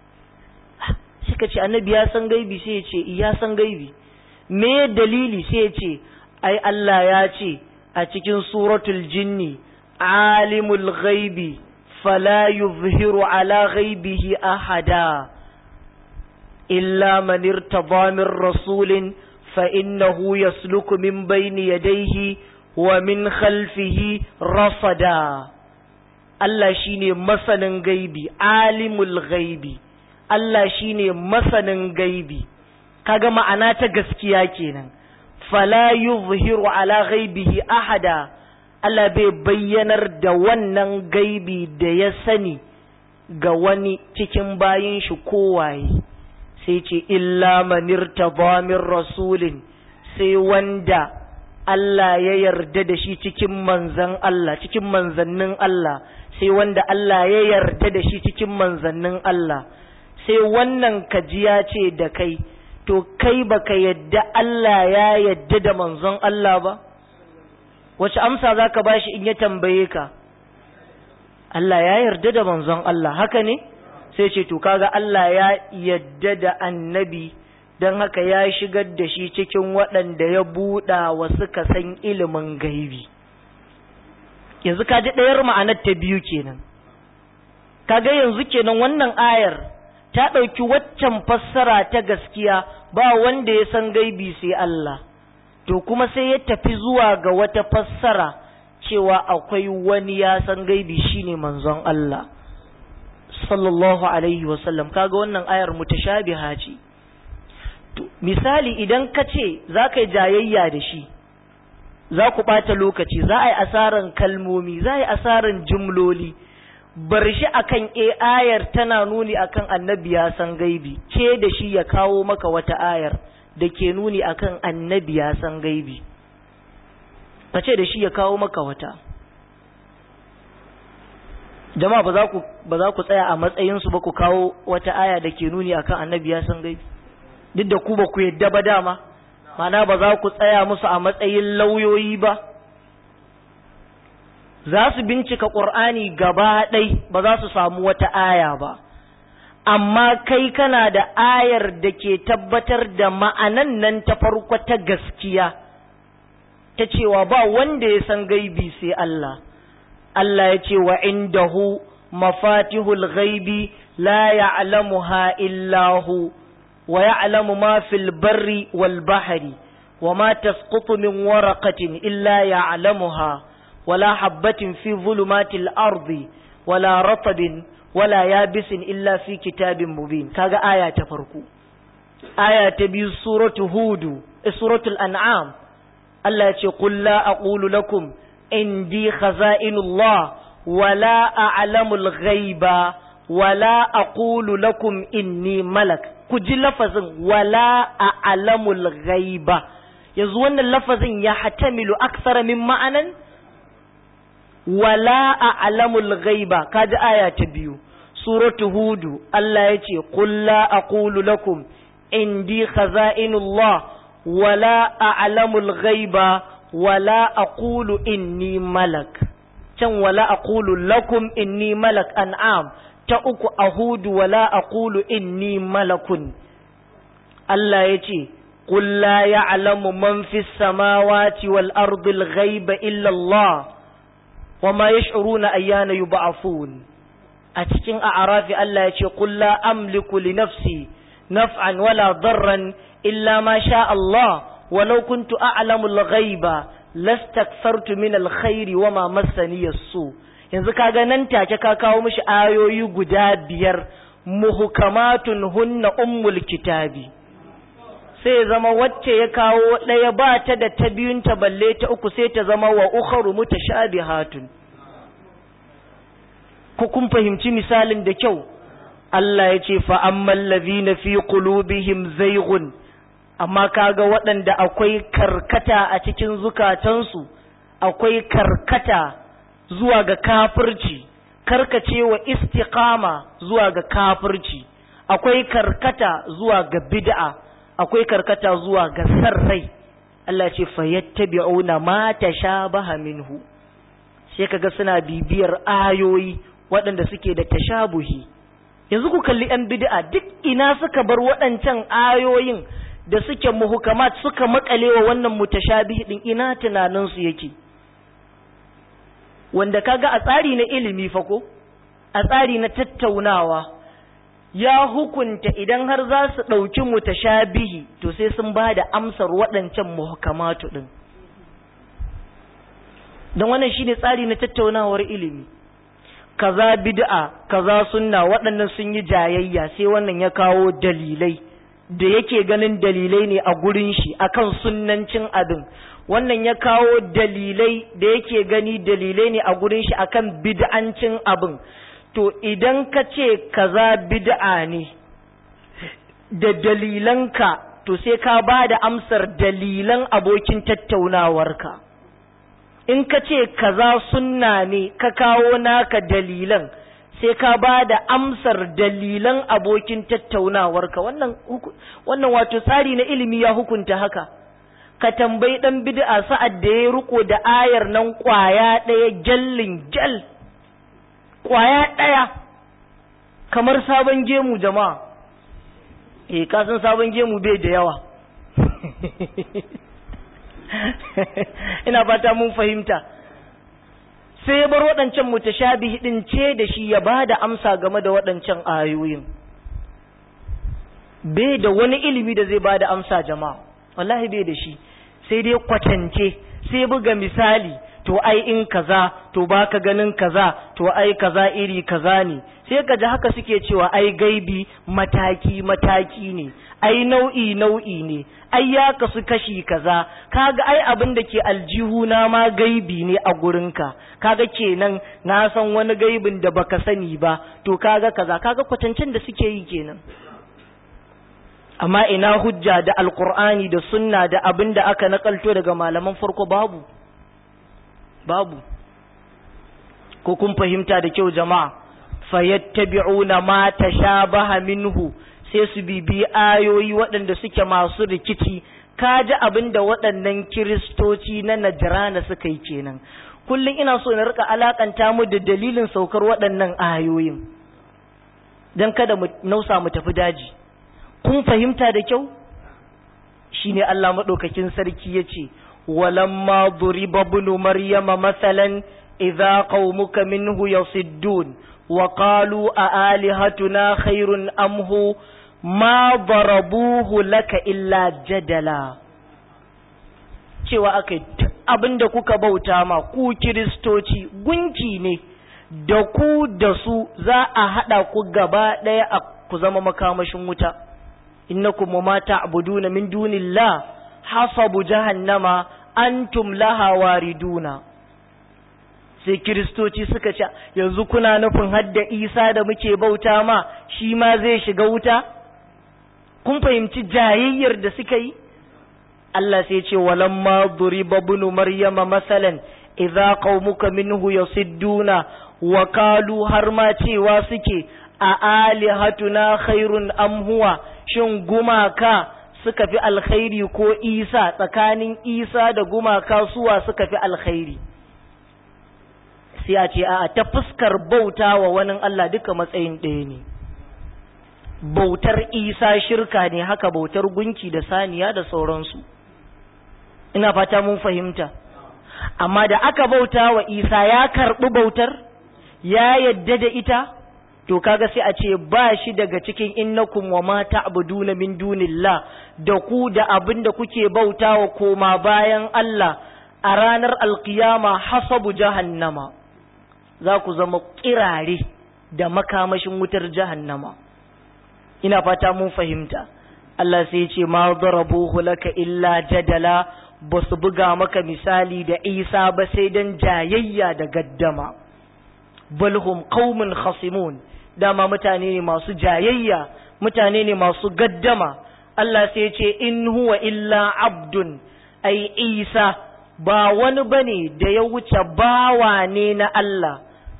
sai ka ce annabi ya san gaibi sai ya ce ya san gaibi me dalili sai ya ce ai Allah ya ce a cikin suratul jinni alimul ghaibi fala yuzhiru ala ghaibihi ahada illa man irtada min rasulin fa innahu yasluku min bayni yadayhi wa min khalfihi rasada Allah shine masanin gaibi alimul ghaibi Allah shine masanin gaibi kaga ma'ana ta gaskiya kenan fala yuzhiru ala ghaibihi ahada Allah bai bayyanar da wannan gaibi da ya sani ga wani cikin bayin shi kowaye sai ce illa manirta min rasulin sai wanda Allah ya yarda da shi cikin manzan Allah cikin manzannin Allah sai wanda Allah ya yarda da shi cikin manzannin Allah sai wannan kajiya ce da kai to kai baka yadda Allah ya yadda da manzon Allah ba wace amsa zaka bashi in ya tambaye ka Allah ya yarda da manzon Allah haka ne sai ce to kaga Allah ya yadda da annabi don haka ya shigar da shi cikin waɗanda ya buɗa wa suka san ilimin gaibi yanzu ka ji ɗayar ma'anar ta biyu kenan kaga yanzu kenan wannan ayar ta ɗauki waccan fassara ta gaskiya ba wanda ya san gaibi sai Allah to kuma sai ya tafi zuwa ga wata fassara cewa akwai wani ya san gaibi shine manzon Allah sallallahu alaihi wasallam kaga wannan ayar mutashabiha ce to misali idan ka ce za ka yi jayayya da shi za ku ɓata lokaci za a yi asaran kalmomi za a yi asaran jumloli bar shi akan e ayar tana nuni akan annabi ya san gaibi ce da shi ya kawo maka wata ayar da ke nuni akan annabi ya san gaibi ka ce da shi ya kawo maka wata jama'a ba za ku ba za ku tsaya a matsayinsu ba ku kawo wata aya da ke nuni akan annabi ya san gaibi duk da ku ba ku yadda ba dama mana ba za ku tsaya musu a matsayin lauyoyi ba za su bincika ƙur'ani gaba ɗai ba za su samu wata aya ba amma kai kana da ayar da ke tabbatar da ma'anan nan ta farko ta gaskiya ta cewa ba wanda ya san gaibi sai Allah Allah ya ce wa indahu mafatihul ghaibi la ya'lamuha illa hu ويعلم ما في البر والبحر وما تسقط من ورقة إلا يعلمها wala habbatin fi zulumatil ardi wala ratabin wala yabisin illa fi kitabin mubin kaga aya ta farko aya ta biyu suratu hudu suratul an'am Allah ya ce qul la aqulu lakum indi khaza'inullah wala a'lamul ghaiba wala aqulu lakum inni malak ku ji lafazin wala a'lamul ghaiba yanzu wannan lafazin ya hatamilu aksara min ma'anan wala a'lamul ghaiba kaji aya ta biyu suratu hudu Allah ya ce qul la aqulu lakum indi khaza'inullah wala a'lamul ghaiba wala aqulu inni malak can wala aqulu lakum inni malak an'am ta uku a hudu wala aqulu inni malakun Allah ya ce qul la ya'lamu man fis samawati wal ardi al ghaiba illa Allah wama yash'uruna ayyana yub'athun a cikin a'rafi Allah ya ce qul la amliku li nafsi naf'an wala darran illa ma sha Allah walau kuntu a'lamu al ghaiba lastakthartu min al khairi wama massani as-su' yanzu kaga nan take ka kawo mishi ayoyi guda biyar muhukamatun hunna ummul kitabi sai zama wacce ya kawo ɗaya ba ta da ta biyun ta balle ta uku sai ta zama wa ukharu mutashabihatun ku kun fahimci misalin da kyau Allah ya ce fa ammal ladhina fi qulubihim zayghun amma kaga waɗanda akwai karkata a cikin zukatansu akwai karkata zuwa ga kafirci karkacewa istiqama zuwa ga kafirci akwai karkata zuwa ga bid'a akwai karkata zuwa ga sarrai Allah ce fayattabi'una ma tashabaha minhu sai kaga suna bibiyar ayoyi waɗanda suke da tashabuhi yanzu ku kalli yan bid'a duk ina suka bar waɗancan ayoyin da suke muhukamat suka makalewa wannan mutashabihi din ina tunaninsu yake wanda kaga a tsari na ilimi fa ko a tsari na tattaunawa ya hukunta idan har za su ɗauki mutashabihi to sai sun ba da amsar waɗancan muhkamatu ɗin don wannan shine tsari na tattaunawar ilimi kaza bid'a kaza sunna waɗannan sun yi jayayya sai wannan ya kawo dalilai da yake ganin dalilai ne a gurin shi akan sunnancin abin wannan ya kawo dalilai da yake gani dalilai ne a gurin shi akan bid'ancin abin to idan ka ce kaza bid'a ne da dalilanka to sai ka ba da amsar dalilan abokin tattaunawarka in ka ce kaza sunna ne ka kawo naka dalilan sai ka ba da amsar dalilan abokin tattaunawarka wannan wannan wato tsari na ilimi ya hukunta haka ka tambayi dan bid'a sa'ad da ya riko da ayar nan kwaya ɗaya jallin jal kwaya ɗaya kamar sabon gemu jama'a eh ka san sabon gemu bai da yawa ina fata mun fahimta sai ya bar waɗancan mutashabihi din ce da shi ya ba da amsa game da waɗancan ayoyin bai da wani ilimi da zai ba da amsa jama'a wallahi bai da shi sai dai kwatance sai buga misali to ai in kaza to baka ganin kaza to ai kaza iri kaza ne sai ka ji haka suke cewa ai gaibi mataki mataki ne ai nau'i nau'i ne ai ya kasu kashi kaza kaga ai abin da ke aljihuna ma gaibi ne a gurinka kaga kenan na san wani gaibin da baka sani ba to kaga kaza kaga kwatancin da suke yi kenan amma ina hujja da alkur'ani da sunna da abin da aka nakalto daga malaman farko babu babu ko kun fahimta da kyau jama'a fayattabi'una ma tashabaha minhu sai su bibi ayoyi waɗanda suke masu rikici kaji abin da waɗannan kiristoci na najrana suka yi kenan kullum ina so na rika alakanta mu da dalilin saukar waɗannan ayoyin don kada mu nausa mu tafi daji kun fahimta da kyau shine Allah maɗaukakin sarki ya ce walamma duriba ibnu maryama masalan idza qaumuka minhu yasiddun wa qalu a alihatuna khairun am hu ma darabuhu laka illa jadala cewa akai abin da kuka bauta ma ku kiristoci gunki ne da ku da su za a haɗa ku gaba ɗaya a ku zama makamashin wuta innakum ma ta'buduna min dunillah hasabu jahannama antum laha wariduna sai kiristoci suka ce yanzu kuna nufin hadda isa da muke bauta ma shi ma zai shiga wuta kun fahimci jayayyar da suka yi Allah sai ce walamma duriba ibn maryama masalan idza qaumuka minhu yasidduna wa qalu har ma cewa suke a alihatuna khairun am huwa shin gumaka suka fi alkhairi ko isa tsakanin isa da gumaka suwa suka fi alkhairi sai a ce a ta fuskar bauta wa wani Allah duka matsayin ɗaya ne bautar isa shirka ne haka bautar gunki da saniya da sauransu ina fata mun fahimta amma da aka bauta wa isa ya karɓi bautar ya yadda da ita to kaga sai a ce ba shi daga cikin innakum wa ma ta'buduna min dunillah da ku da abin da kuke bautawa koma bayan Allah a ranar alkiyama hasabu jahannama za ku zama kirare da makamashin wutar jahannama ina fata mun fahimta Allah sai ce ma darabuhu laka illa jadala ba su buga maka misali da Isa ba sai dan jayayya da gaddama balhum qaumun khasimun dama mutane ne masu jayayya mutane ne masu gaddama Allah sai ce in huwa illa abdun ai Isa ba wani bane da ya wuce bawa ne na Allah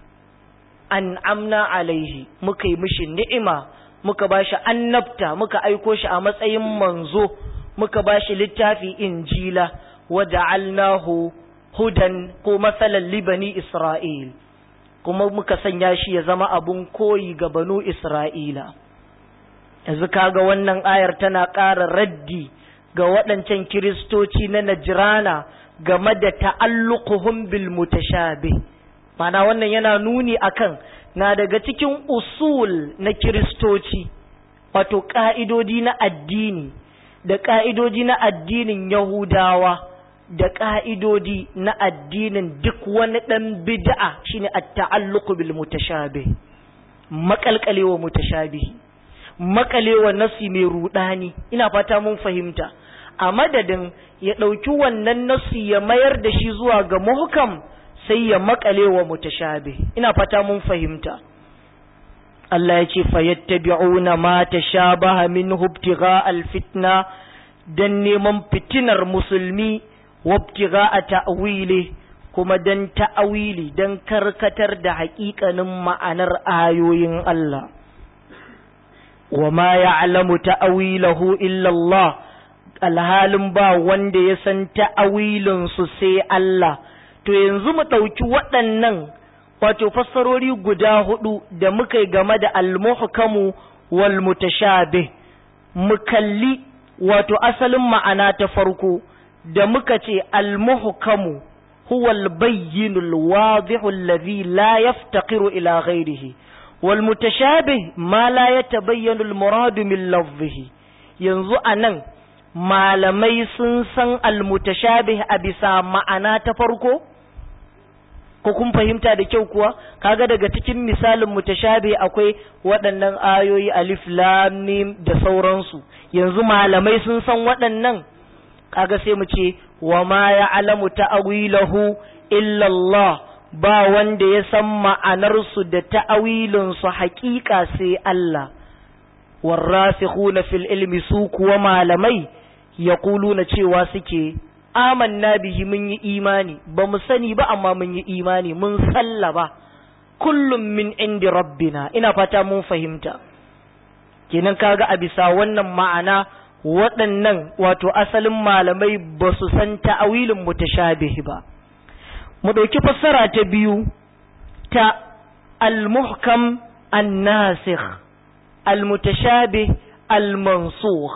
an amna alaihi muka yi mishi ni'ima muka bashi annabta muka aiko shi a matsayin manzo muka bashi littafi injila wa ja'alnahu hudan ko masalan libani isra'il kuma muka sanya shi ya zama abun koyi ga banu isra'ila yanzu kaga wannan ayar tana ƙara raddi ga waɗancan kiristoci na najrana game da ta'alluquhum bil mutashabih mana wannan yana nuni akan na daga cikin usul na kiristoci wato ƙa'idodi na addini da ƙa'idodi na addinin yahudawa da ƙa'idodi na addinin duk wani ɗan bid'a shine at-ta'alluqu bil mutashabih makalkalewa mutashabihi makalewa nasi mai rudani ina fata mun fahimta a madadin ya ɗauki wannan nasi ya mayar da shi zuwa ga muhkam sai ya makale wa mutashabih ina fata mun fahimta Allah ya ce fayattabi'una ma tashabaha minhu ibtigha alfitna dan neman fitinar musulmi wa ibtigha ta'wili kuma dan ta'awili dan karkatar da haƙiƙanin ma'anar ayoyin Allah wa ma ya'lamu ta'wilahu illa Allah alhalin ba wanda ya san ta'awilin su sai Allah to yanzu mu ɗauki waɗannan wato fassarori guda hudu da muka yi game da almuhkamu wal mutashabih mu kalli wato asalin ma'ana ta farko da muka ce almuhkamu huwa albayyin alwadih alladhi la yaftaqiru ila ghayrihi wal mutashabih ma la yatabayyanu almurad min lafzihi yanzu anan malamai sun san almutashabih a bisa ma'ana ta farko ko kun fahimta da kyau kuwa kaga daga cikin misalin mutashabi akwai waɗannan ayoyi alif lam mim da sauransu yanzu malamai sun san waɗannan kaga sai mu ce wa ma ya'lamu ta'wilahu illa Allah ba wanda ya san ma'anar su da ta'awilin su haƙiƙa sai Allah warasikhuna fil ilmi su kuwa malamai yaquluna cewa suke amanna bihi mun yi imani ba mu sani ba amma mun yi imani mun sallaba kullum min indi rabbina ina fata mun fahimta kenan kaga a bisa wannan ma'ana waɗannan wato asalin malamai ba su san ta'awilin mutashabih ba mu ɗauki fassara ta biyu ta al-muhkam an-nasikh al-mutashabih al-mansukh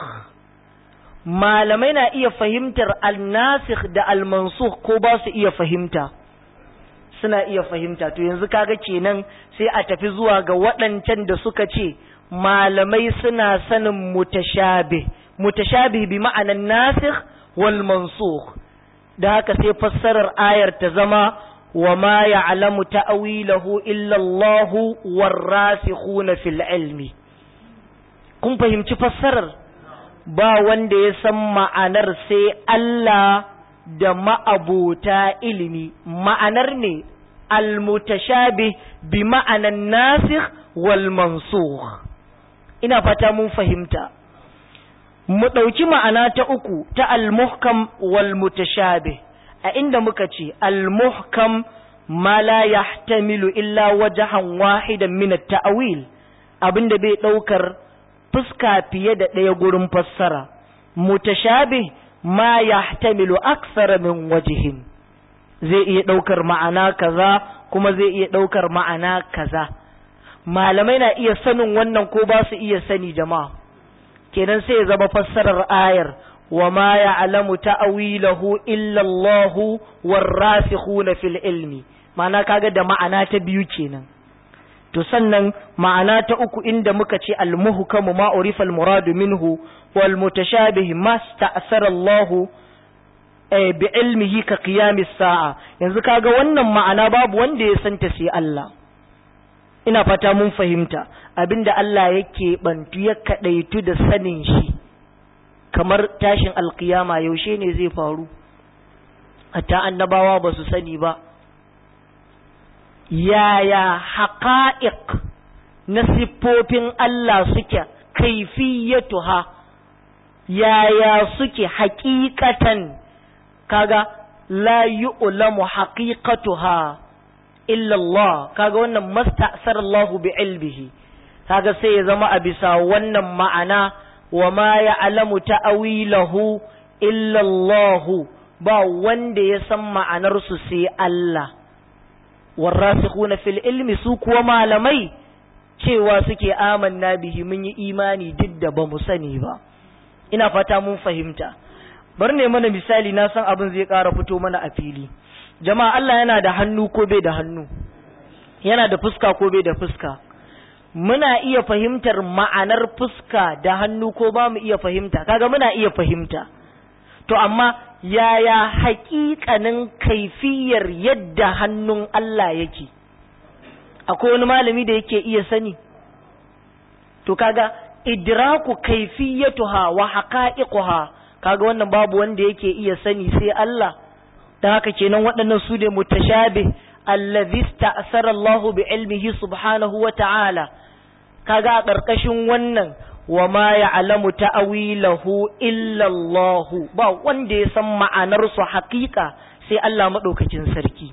malamai na iya fahimtar al-nasikh da al-mansukh ko ba su iya fahimta suna iya fahimta to yanzu kaga kenan sai a tafi zuwa ga waɗancan da suka ce malamai suna sanin mutashabih mutashabih bi ma'anan nasikh wal mansukh da haka sai fassarar ayar ta zama wa ma ya'lamu ta'wilahu illa Allah warasikhuna fil ilmi kun fahimci fassarar ba wanda ya san ma'anar sai Allah da ma'abota ilimi ma'anar ne almutashabih bi ma'anan nasikh wal mansukh ina fata mun fahimta mu ɗauki ma'ana ta uku ta almuhkam wal mutashabih a inda muka ce almuhkam ma la yahtamilu illa wajhan wahidan min at-ta'wil abinda bai ɗaukar fuska fiye da ɗaya gurin fassara mutashabih ma yahtamilu aksara min wajhin zai iya ɗaukar ma'ana kaza kuma zai iya ɗaukar ma'ana kaza malamai na iya sanin wannan ko ba su iya sani jama'a kenan sai ya zama fassarar ayar wa ma ya'lamu ta'wilahu illa Allah warasikhuna fil ilmi ma'ana kaga da ma'ana ta biyu kenan to sannan ma'ana ta uku inda muka ce al-muhkamu ma urifa al-muradu minhu wal mutashabih ma sta'sara Allah bi ilmihi ka qiyamis sa'a yanzu kaga wannan ma'ana babu wanda ya santa sai Allah ina fata mun fahimta abinda Allah yake bantu ya kadaitu da sanin shi kamar tashin alkiyama yaushe ne zai faru hatta annabawa ba su sani ba yaya haƙa'iq na siffofin Allah suke kaifiyatuha yaya suke haƙiƙatan kaga la yu'lamu haqiqatuha illa Allah kaga wannan masta'sar Allah bi ilmihi kaga sai ya zama a bisa wannan ma'ana wa ma ya'lamu ta'wilahu illa Allah ba wanda ya san ma'anar su sai Allah warasikhuna fil ilmi su kuwa malamai cewa suke amanna bihi mun yi imani duk da ba mu sani ba ina fata mun fahimta bar ne mana misali na san abin zai ƙara fito mana a fili jama'a Allah yana da hannu ko bai da hannu yana da fuska ko bai da fuska muna iya fahimtar ma'anar fuska da hannu ko ba mu iya fahimta kaga muna iya fahimta to amma yaya haƙiƙanin kaifiyar yadda hannun Allah yake akwai wani malami da yake iya sani to kaga idraku kaifiyatuha wa haqa'iquha kaga wannan babu wanda yake iya sani sai Allah dan haka kenan waɗannan su ne mutashabih allazi sta'sara Allah bi ilmihi subhanahu wa ta'ala kaga a ƙarƙashin wannan wa ma ya'lamu ta'wilahu illa Allah ba wanda ya san ma'anar su haƙiƙa sai Allah madaukakin sarki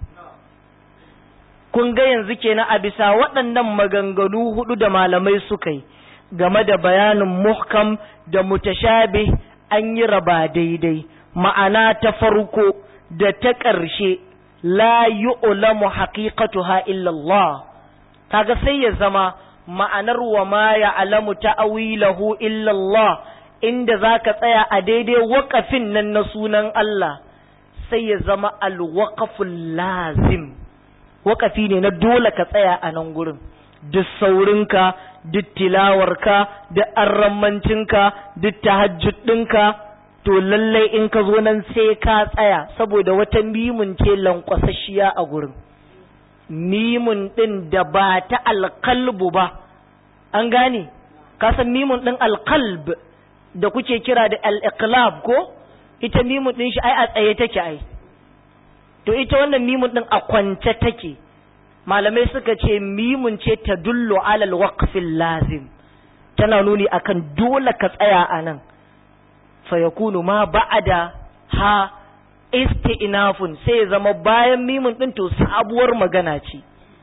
kun ga yanzu kenan a bisa waɗannan maganganu hudu da malamai suka yi game da bayanin muhkam da mutashabih an yi raba daidai ma'ana ta farko da ta ƙarshe la yu'lamu haqiqatuha illa Allah kaga sai ya zama ma'anar wa ma ya'lamu ta'wilahu illa Allah inda zaka tsaya a daidai waƙafin nan na sunan Allah sai ya zama alwaqaful lazim waƙafi ne na dole ka tsaya a nan gurin duk saurinka duk tilawarka duk arrammancinka duk tahajjud ɗinka to lallai in ka zo nan sai ka tsaya saboda wata mimun ce lankwasashiya a gurin mimun ɗin da ba ta alkalbu ba an gane ka san mimun ɗin alkalb da kuke kira da al-iqlab ko ita mimun ɗin shi ai a tsaye take ai to ita wannan mimun ɗin a kwance take malamai suka ce mimun ce ta dullo alal waqfil lazim tana nuni akan dole ka tsaya a nan fa yakunu ma ba'ada ha isti'nafun sai ya zama bayan mimun din to sabuwar magana ce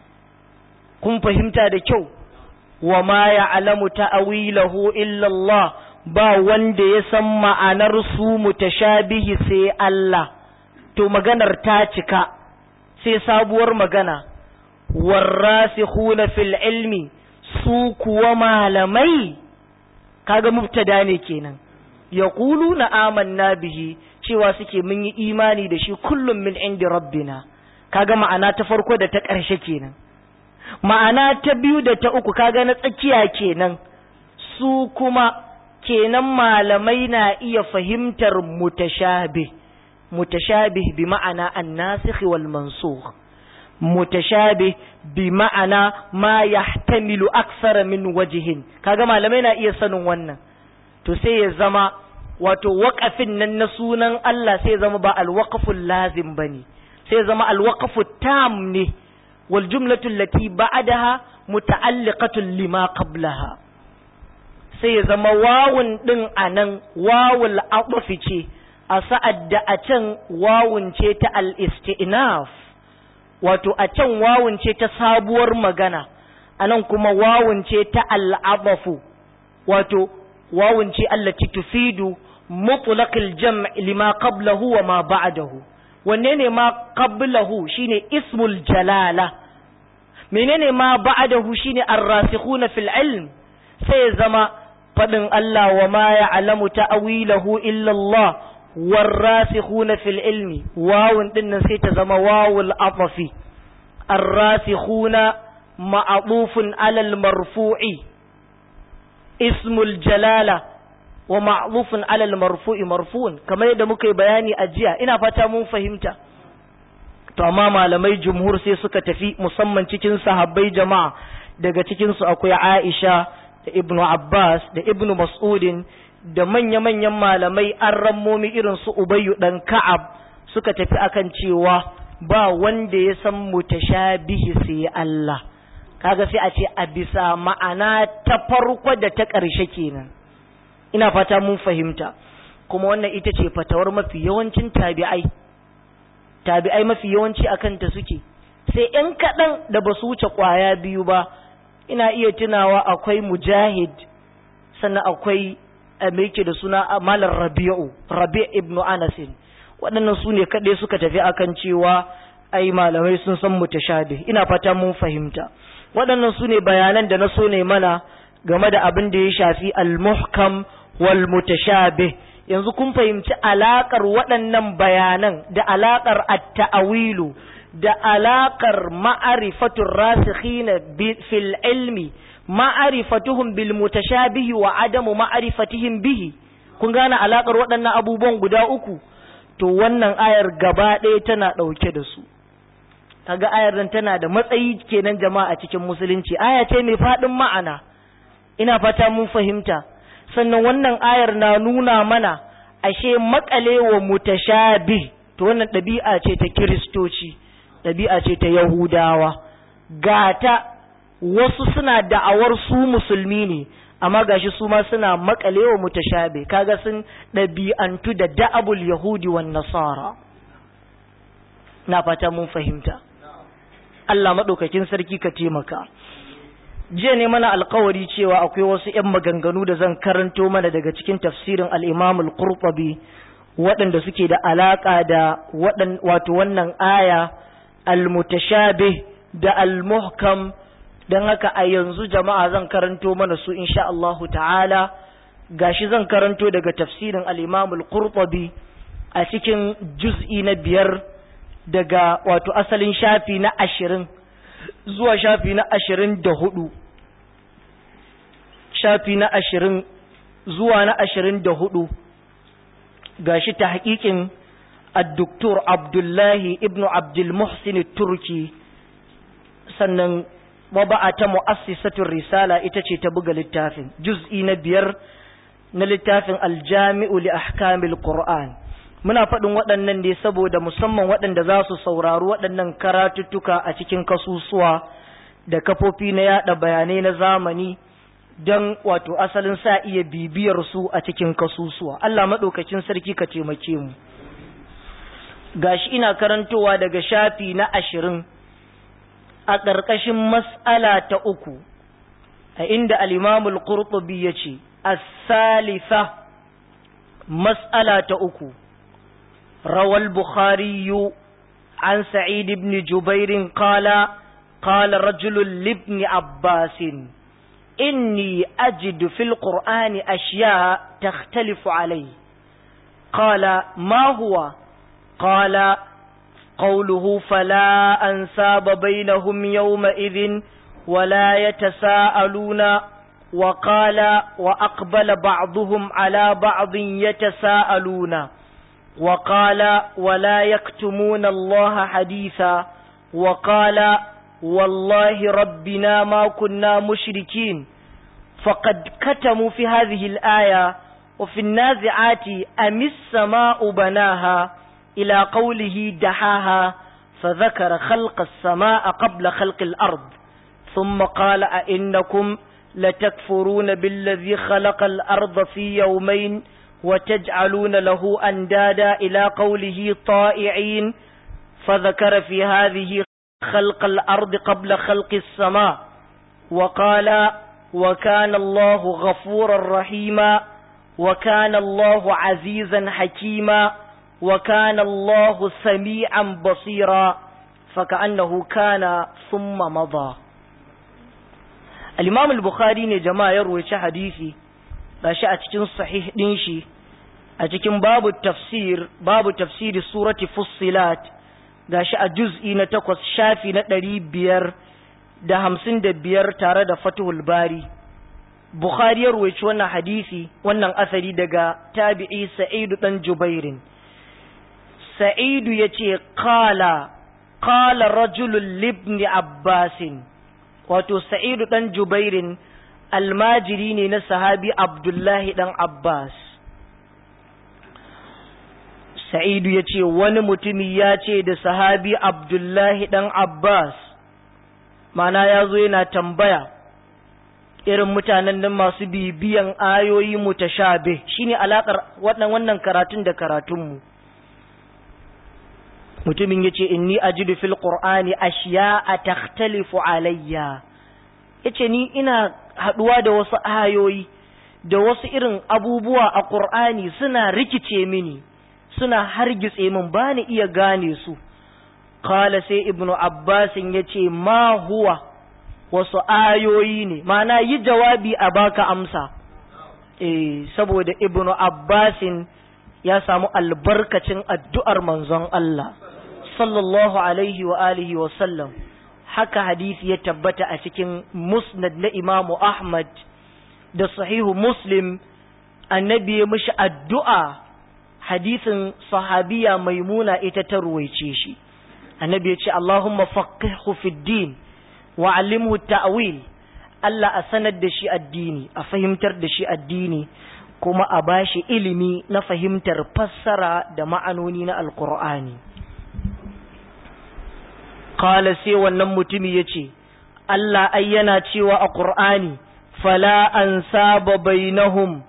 kun fahimta da kyau wa ma ya'lamu ta'wilahu illa Allah ba wanda ya san ma'anar su mutashabihi sai Allah to maganar ta cika sai sabuwar magana warrasikhuna fil ilmi su kuwa malamai kaga mubtada ne kenan yaquluna amanna bihi cewa suke mun yi imani da shi kullum min indi rabbina kaga ma'ana ta farko da ta ƙarshe kenan ma'ana ta biyu da ta uku kaga na tsakiya kenan su kuma kenan malamai na iya fahimtar mutashabih mutashabih bi ma'ana an-nasikh wal mansukh mutashabih bi ma'ana ma yahtamilu aksara min wajihin kaga malamai na iya sanin wannan to sai ya zama wato waƙafin nan na sunan Allah sai ya zama ba alwaqful lazim bane sai ya zama alwaqfu tam ne wal jumlatu allati ba'daha muta'alliqatun lima qablaha sai ya zama wawun din anan wawul aqfi ce a sa'ad da a can wawun ce ta al-istinaf wato a can wawun ce ta sabuwar magana anan kuma wawun ce ta al'abafu wato wawun ce allati tufidu mutlaqil jam' lima qablahu wa ma ba'dahu wanne ne ma qablahu shine ismul jalala menene ma ba'dahu shine ar-rasikhuna fil ilm sai zama fadin Allah wa ma ya'lamu ta'wilahu illa Allah والراسخون في العلم واو din sai ta zama wawul afafi الراسخون معطوف على المرفوع اسم الجلالة ومعطوف على المرفوع مرفوع كما yadda muka yi bayani a jiya ina fata mun fahimta to amma malamai jumhur sai suka tafi musamman cikin sahabbai jama'a daga cikin su akwai Aisha da Ibn Abbas da Ibn Mas'udin da manya-manyan malamai an rammomi irin su Ubayyu dan Ka'ab suka tafi akan cewa ba wanda ya san mutashabihi sai Allah kaga sai a ce a bisa ma'ana ta farko da ta ƙarshe kenan ina fata mun fahimta kuma wannan ita ce fatawar mafi yawancin tabi'ai tabi'ai mafi yawanci akan ta suke sai ‘yan kaɗan da ba su wuce ƙwaya biyu ba ina iya tunawa akwai mujahid sannan akwai me yake da suna malar rabi'u rabi' ibn anasin waɗannan su ne kaɗai suka tafi akan cewa ai malamai sun san mutashabih ina fata mun fahimta waɗannan su ne bayanan da na so ne mana game da abin da ya shafi al-muhkam wal mutashabih yanzu kun fahimci alakar waɗannan bayanan da alakar at-ta'awilu da alakar ma'arifatur rasikhina fil ilmi ma'arifatuhum bil mutashabihi wa adamu ma'arifatihim bihi kun gane alakar waɗannan abubuwan guda uku to wannan ayar gaba ɗaya tana ɗauke da su kaga ayar nan tana da matsayi kenan jama'a cikin musulunci aya ce mai faɗin ma'ana ina fata mun fahimta sannan wannan ayar na nuna mana ashe makalewa mutashabih to wannan ɗabi'a ce ta kiristoci ɗabi'a ce ta yahudawa gata wasu suna da'awar su musulmi ne amma gashi su ma suna makalewa mutashabe kaga sun ɗabi'antu da da'abul yahudi wan nasara na fata mun fahimta Allah maɗaukakin sarki ka taimaka jiya ne mana alkawari cewa akwai wasu 'yan maganganu da zan karanto mana daga cikin tafsirin al-imam al-qurtubi waɗanda suke da alaƙa da wato wannan aya al-mutashabih da al-muhkam don haka a yanzu jama'a zan karanto mana su insha Allahu ta'ala gashi zan karanto daga tafsirin al-Imam al-Qurtubi a cikin juz'i na biyar daga wato asalin shafi na ashirin zuwa shafi na ashirin da hudu shafi na ashirin zuwa na ashirin da hudu gashi ta haƙiƙin الدكتور عبد الله ابن عبد المحسن التركي sannan maba'a ta mu'assisatul risala ita ce ta buga littafin juz'i na biyar na littafin aljami'u li ahkamil qur'an muna faɗin waɗannan ne saboda musamman waɗanda za su saurari waɗannan karatuttuka a cikin kasusuwa da kafofi na yada bayanai na zamani don wato asalin sa iya bibiyar su a cikin kasusuwa Allah maɗaukacin sarki ka taimake mu gashi ina karantowa daga shafi na ashirin a ƙarƙashin mas'ala ta uku a inda al'imamul ƙurƙubi ya ce as-salisa mas'ala ta uku rawal bukhariyu an sa'id ibn jubairin qala qala rajulun libni abbasin inni ajidu fil qur'ani ashya takhtalifu alai qala ma huwa qala قوله فلا أنساب بينهم يومئذ ولا يتساءلون وقال وأقبل بعضهم على بعض يتساءلون وقال ولا يكتمون الله حديثا وقال والله ربنا ما كنا مشركين فقد كتموا في هذه الآية وفي النازعات أم السماء بناها إلى قوله دحاها فذكر خلق السماء قبل خلق الأرض ثم قال أئنكم لتكفرون بالذي خلق الأرض في يومين وتجعلون له أندادا إلى قوله طائعين فذكر في هذه خلق الأرض قبل خلق السماء وقال وكان الله غفورا رحيما وكان الله عزيزا حكيما وكان الله سميعا بصيرا فكأنه كان ثم مضى الإمام البخاري ne jama'a ya ruwaci hadisi gashi a cikin sahih din shi a cikin babu tafsir babu tafsiri surati fussilat gashi a juz'i na takwas shafi na ɗari biyar da hamsin da biyar tare da fatuhul bari bukhari ya ruwaici wannan hadisi wannan asali daga tabi'i sa'idu ɗan jubairin sa'idu ya ce kala kala rajulun libni abbasin wato sa'idu ɗan jubairin almajiri ne na sahabi abdullahi ɗan abbas sa'idu ya ce wani mutumi ya ce da sahabi abdullahi ɗan abbas mana ya zo yana tambaya irin mutanen nan masu bibiyan ayoyi mutashabe shine alakar wannan wannan karatun da karatunmu mutumin yace inni ajidu fil qur'ani ashiya'a takhtalifu alayya yace ni ina haduwa da wasu ayoyi da wasu irin abubuwa a qur'ani suna rikice mini suna hargitse min bani iya gane su qala sai ibnu abbasin yace ma huwa wasu ayoyi ne mana yi jawabi a baka amsa eh saboda ibnu abbasin ya samu albarkacin addu'ar manzon Allah sallallahu alaihi wa alihi wa sallam haka hadisi ya tabbata a cikin musnad na imamu ahmad da sahihu muslim annabi ya mishi addu'a hadisin sahabiya maimuna ita ta ruwaice shi annabi ya ce Allahumma faqihu fid din wa alimhu ta'wil Allah a sanar da shi addini a fahimtar da shi addini kuma a bashi ilimi na fahimtar fassara da ma'anoni na alqur'ani qala sai wannan mutumi yace Allah ai yana cewa a qur'ani fala ansaba bainahum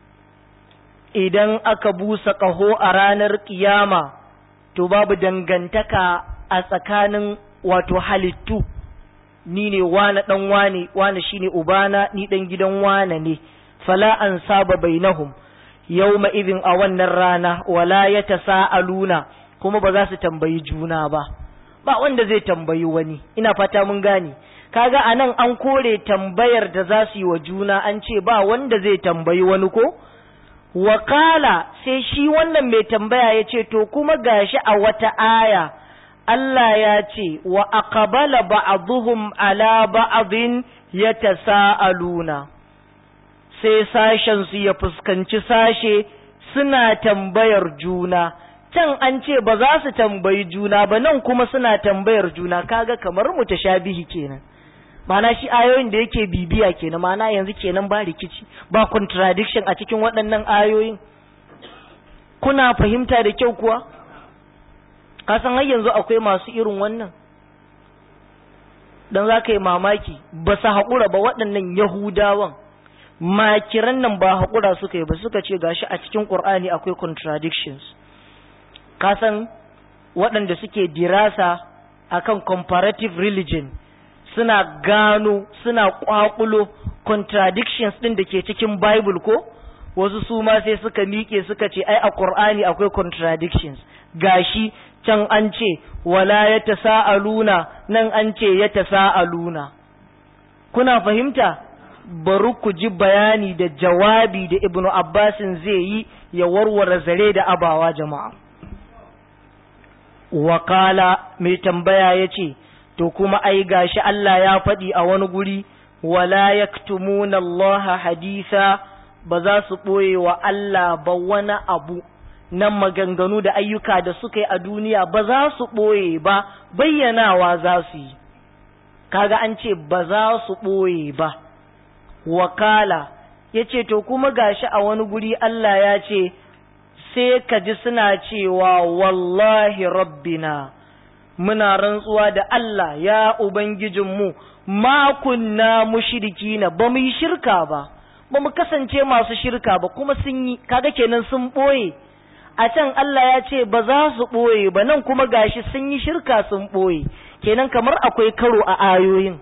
idan aka busa ƙaho a ranar ƙiyama to babu dangantaka a tsakanin wato halittu ni ne wane ɗan wane wane shine ubana ni ɗan gidan wane ne fala an saba bainahum yawma idin a wannan rana wala ya tasa'aluna kuma ba za su tambayi juna ba ba wanda zai tambayi wani ina fata mun gane kaga anan an kore tambayar da za su yi wa juna an ce ba wanda zai tambayi wani ko Wakala sai shi wannan mai tambaya ya ce, To, kuma gashi a wata aya, Allah ya ce, Wa aqbala ba'aduhum ala ba'adin ya tasa'aluna, sai sashensu ya fuskanci sashe suna tambayar juna, can an ce ba za su tambayi juna ba nan kuma suna tambayar juna, kaga kamar mutashabihi kenan. mana shi ayoyin da yake bibiya kenan mana yanzu kenan ba rikici ba contradiction a cikin waɗannan ayoyin kuna fahimta da kyau kuwa kasan har yanzu akwai masu irin wannan dan za ka yi mamaki ba su haƙura ba waɗannan yahudawan makiran nan ba haƙura suka yi ba suka ce gashi a cikin ƙur'ani akwai contradictions kasan waɗanda suke dirasa akan comparative religion suna gano suna kwakulo contradictions din da ke cikin Bible ko wasu su ma sai suka miƙe suka ce ai a Qur'ani akwai contradictions gashi can an ce wala ya tasa'aluna nan an ce ya tasa'aluna kuna fahimta bari ku ji bayani da jawabi da Ibn Abbasin zai yi ya warware zare da abawa jama'a wakala mai tambaya ya ce to kuma ai gashi Allah ya faɗi a wani guri wala yaktumuna Allah hadisa ba za su ɓoye wa Allah ba wani abu nan maganganu da ayyuka da suka yi a duniya ba za su ɓoye ba bayyanawa za su yi kaga an ce ba za su ɓoye ba wakala ya ce to kuma gashi a wani guri Allah ya ce sai ka ji suna cewa wallahi rabbina muna rantsuwa da Allah ya Ubangijinmu ma kunna mushrikina ba mu yi shirka ba ba mu kasance masu shirka ba kuma sun yi kaga kenan sun ɓoye a can Allah ya ce ba za su ɓoye ba nan kuma gashi sun yi shirka sun ɓoye kenan kamar akwai karo a ayoyin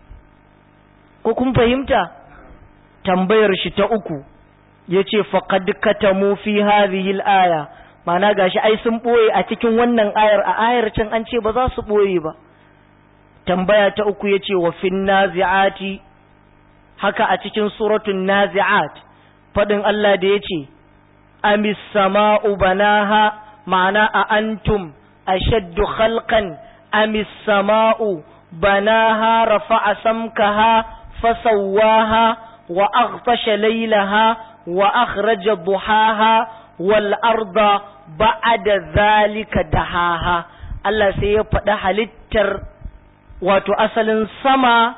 ko kun fahimta tambayar shi ta uku ya ce faƙad katamu fi hadhihi aya mana gashi ai sun ɓoye a cikin wannan ayar a ayar can an ce ba za su ɓoye ba tambaya ta uku ya ce wa fin nazi'ati haka a cikin suratun nazi'at faɗin Allah da ya ce amis sama'u banaha ma'ana a antum ashaddu khalqan amis sama'u banaha rafa'a samkaha fasawwaha wa aghtasha laylaha wa akhraja duhaha wal arda ba'da zalika dahaha Allah sai ya faɗi halittar wato asalin sama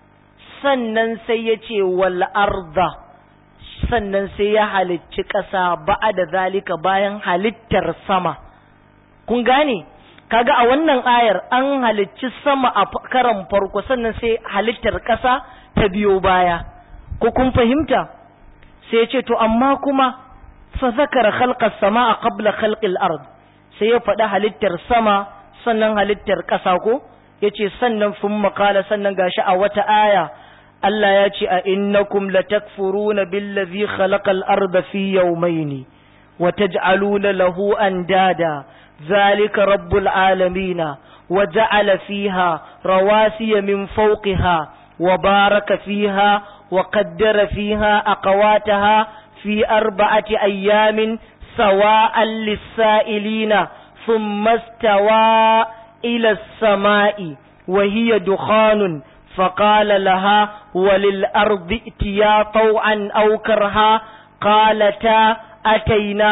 sannan sai ya ce wal arda sannan sai ya halicci ƙasa ba'da zalika bayan halittar sama kun gane kaga a wannan ayar an halicci sama a karan farko sannan sai halittar ƙasa ta biyo baya ko kun fahimta sai ya ce to amma kuma fa zakara khalqas samaa qabla khalqil ard sai ya faɗi halittar sama sannan halittar ƙasa ko yace sannan fun makala sannan gashi a wata aya Allah ya ce a innakum latakfuruna billazi khalaqal arda fi yawmayn wa taj'aluna lahu andada zalika rabbul alamin wa ja'ala fiha rawasiya min fawqiha wa baraka fiha wa qaddara fiha aqwataha fi arba'ati ayyamin sawa'an lis-sa'ilina thumma istawa ila as-sama'i wa hiya dukhanun فقال لها وللأرض ائتيا طوعا أو كرها قالتا أتينا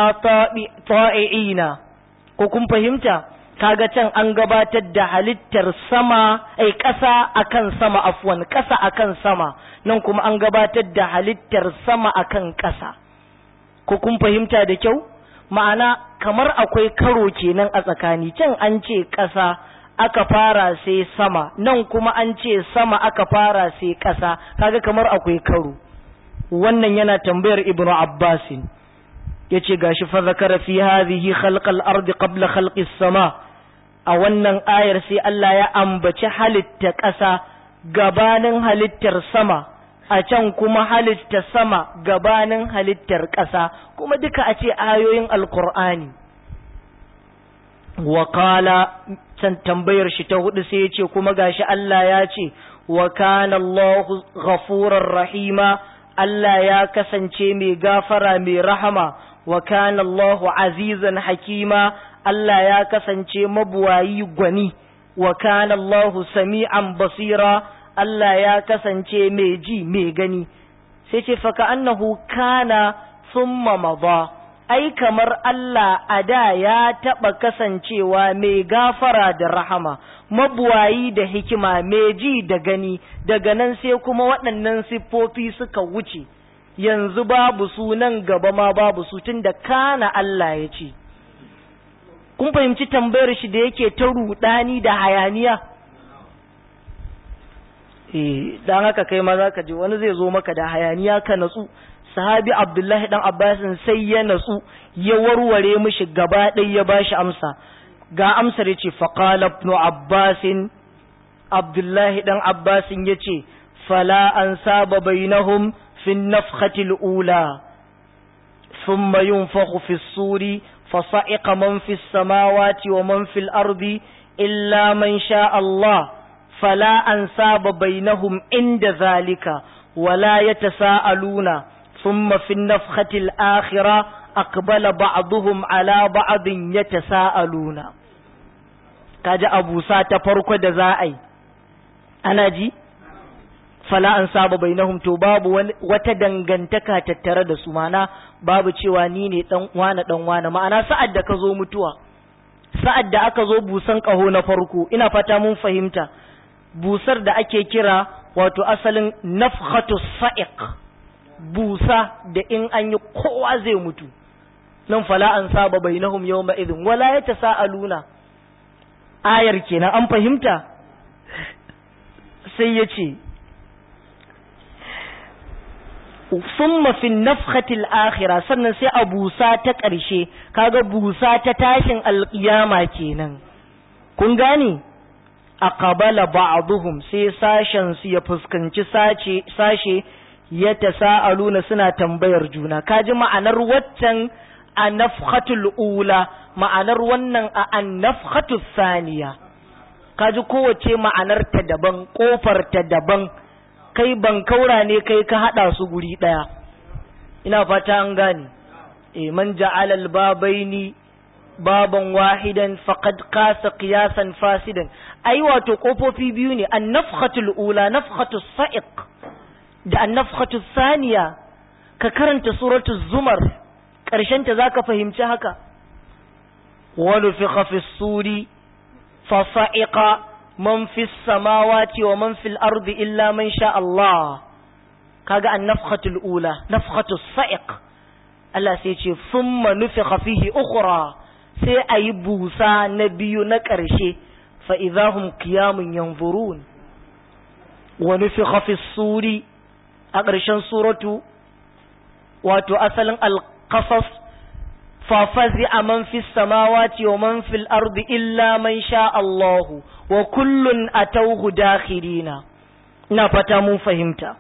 طائعين كوكم فهمتا kaga can an gabatar da halittar sama ai ƙasa akan sama afwan ƙasa akan sama nan kuma an gabatar da halittar sama akan ƙasa ko kun fahimta da kyau ma'ana kamar akwai karo kenan a tsakani can an ce ƙasa aka fara sai sama nan kuma an ce sama aka fara sai ƙasa kaga kamar akwai karo wannan yana tambayar ibnu abbasin yace gashi fa zakara fi hadhihi khalqal ardi qabla khalqis sama a wannan ayar sai Allah ya ambaci halitta ƙasa gabanin halittar sama a can kuma halitta sama gabanin halittar ƙasa kuma duka a ce ayoyin alkur'ani wa can tambayar shi ta hudu sai ya ce kuma gashi Allah ya ce wa kana Allahu ghafurar rahima Allah ya kasance mai gafara mai rahama wa kana Allahu azizan hakima Allah ya kasance mabuwayi gwani wa kana Allahu sami'an basira Allah ya kasance mai ji mai gani sai ce fa ka annahu kana thumma madha ai kamar Allah a da ya taɓa kasancewa mai gafara da rahama, mabuwayi da hikima, mai ji da gani, daga nan sai kuma waɗannan siffofi suka wuce, yanzu babu su nan gaba ma babu su tun da kana Allah ya ce. Kun fahimci tambayar shi da yake ta ruɗani da hayaniya? Eh, don haka kai ma za ka ji wani zai zo maka da hayaniya ka natsu. sahabi abdullahi dan abbasin sai ya natsu ya warware mishi gaba ɗaya ya bashi amsa ga amsar ya ce faƙala ibn abbasin abdullahi dan abbasin ya ce fala an saba bainahum fi nafkhatil ula ثم ينفخ في الصور فصعق من في السماوات ومن في الأرض إلا من شاء الله فلا أنساب بينهم عند ذلك ولا يتساءلون ثم في النفخة الآخرة أقبل بعضهم على بعض يتساءلون kaji abu sa ta farko da za a yi ana ji fala an saba bainahum to babu wata dangantaka tattare da su mana babu cewa ni ne dan wane dan wane ma'ana sa'ad da ka zo mutuwa sa'ad da aka zo busan kaho na farko ina fata mun fahimta busar da ake kira wato asalin nafkhatu sa'iq busa da in an yi kowa zai mutu nan fala an saba bainahum yawma idhin wala yatasaaluna ayar kenan an fahimta sai ya ce summa fi nafhatil akhirah sannan sai a busa ta ƙarshe kaga busa ta tashin alƙiyama kenan kun gane aqbala ba'dhum sai sashen su ya fuskanci sace sashe ya tasaaluna suna tambayar juna kaji ma'anar waccan a nafhatul ula ma'anar wannan a an nafhatul saniya kaji kowace ma'anar ta daban kofar ta daban kai ban kaura ne kai ka hada su guri daya ina fata an gane e man ja'ala al-babaini baban wahidan faqad qasa qiyasan fasidan ai wato kofofi biyu ne an-nafkhatul ula nafkhatus sa'iq da an-nafkhatus saniya ka karanta suratul zumar karshen ta zaka fahimci haka wa nufikha fis suri fa sa'iqa man fis samawati wa man fil ardi illa man sha Allah kaga an-nafkhatul ula nafkhatus sa'iq Allah sai ce thumma nufikha fihi ukhra sai ayi busa na biyu na ƙarshe fa idahum qiyamun yanzurun wa nufikha fis suri a ƙarshen suratu wato asalin al-qasas fa fazi'a man fis samawati wa man fil ardi illa man sha Allah wa kullun atawhu dakhirina ina fata mun fahimta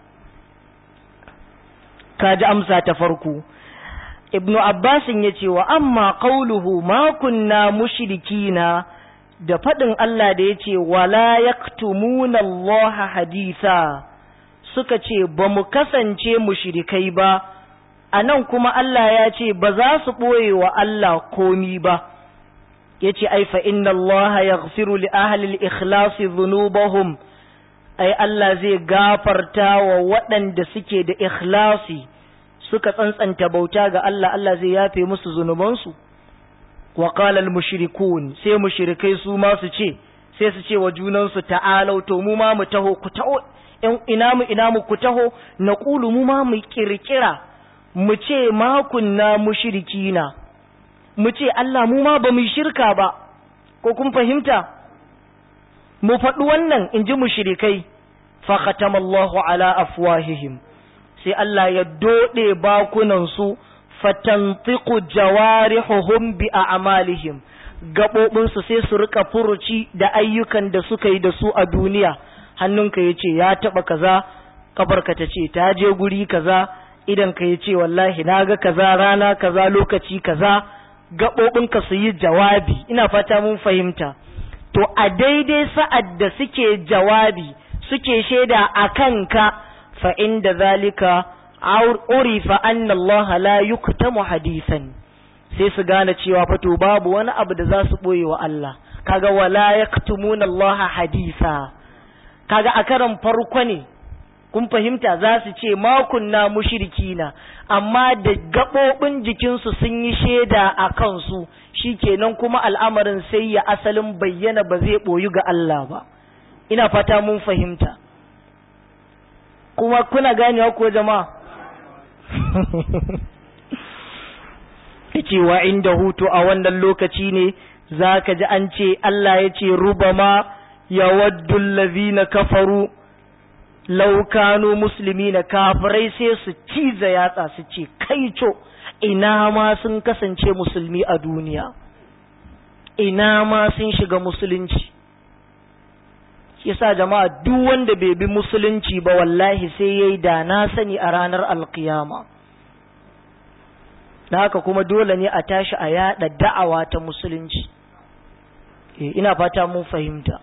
kaji amsa ta farko ibnu abbasin ya ce wa amma qauluhu ma kunna mushrikina da faɗin Allah da ya ce wala yaktumuna Allah haditha suka ce ba mu kasance mushrikai ba a nan kuma Allah ya ce ba za su ɓoye wa Allah komi ba ya ce ai fa inna Allah yaghfiru li ahli al-ikhlasi dhunubahum ai Allah zai gafarta wa waɗanda suke da ikhlasi suka tsantsanta bauta ga Allah Allah zai yafe musu zunubansu wa qala al mushrikun sai mushrikai su ma su ce sai su ce wa junansu ta'alau to mu ma mu taho ku taho ina mu ina mu ku taho naqulu mu ma mu kirkira mu ce ma kunna mushrikina mu ce Allah mu ma ba mu shirka ba ko kun fahimta mu faɗi wannan in ji mushrikai fa khatamallahu ala afwahihim sai Allah ya doɗe bakunansu fatantiku jawarihuhum bi a'malihim gaɓoɓinsu sai su rika furuci da ayyukan da suka yi da su a duniya hannunka ya ce ya taɓa kaza kafarka ta ce ta je guri kaza idan ka ya ce wallahi na ga kaza rana kaza lokaci kaza gaɓoɓinka su yi jawabi ina fata mun fahimta to a daidai sa'ad da suke jawabi suke shaida a kanka فعند ذلك عرف أن الله لا يكتم حديثا sai su gane cewa fato babu wani abu da za su ɓoye wa Allah kaga wala yaktumuna Allah hadisa kaga a karan farko ne kun fahimta za su ce ma kunna mushrikina amma da gaɓoɓin jikinsu sun yi shaida a kansu shikenan kuma al'amarin sai ya asalin bayyana ba zai ɓoyu ga Allah ba ina fata mun fahimta kuma kuna ganewa ko jama'a yace wa inda hutu a wannan lokaci ne zaka ji an ce Allah ya ce rubama yawaddu allazina kafaru law kanu muslimina kafirai sai su ciza yatsa su ce kaico ina ma sun kasance musulmi a duniya ina ma sun shiga musulunci yasa jama'a duk wanda bai bi musulunci ba wallahi sai yayi da na sani a ranar alkiyama da haka kuma dole ne a tashi a yada da'awa ta musulunci eh ina fata mun fahimta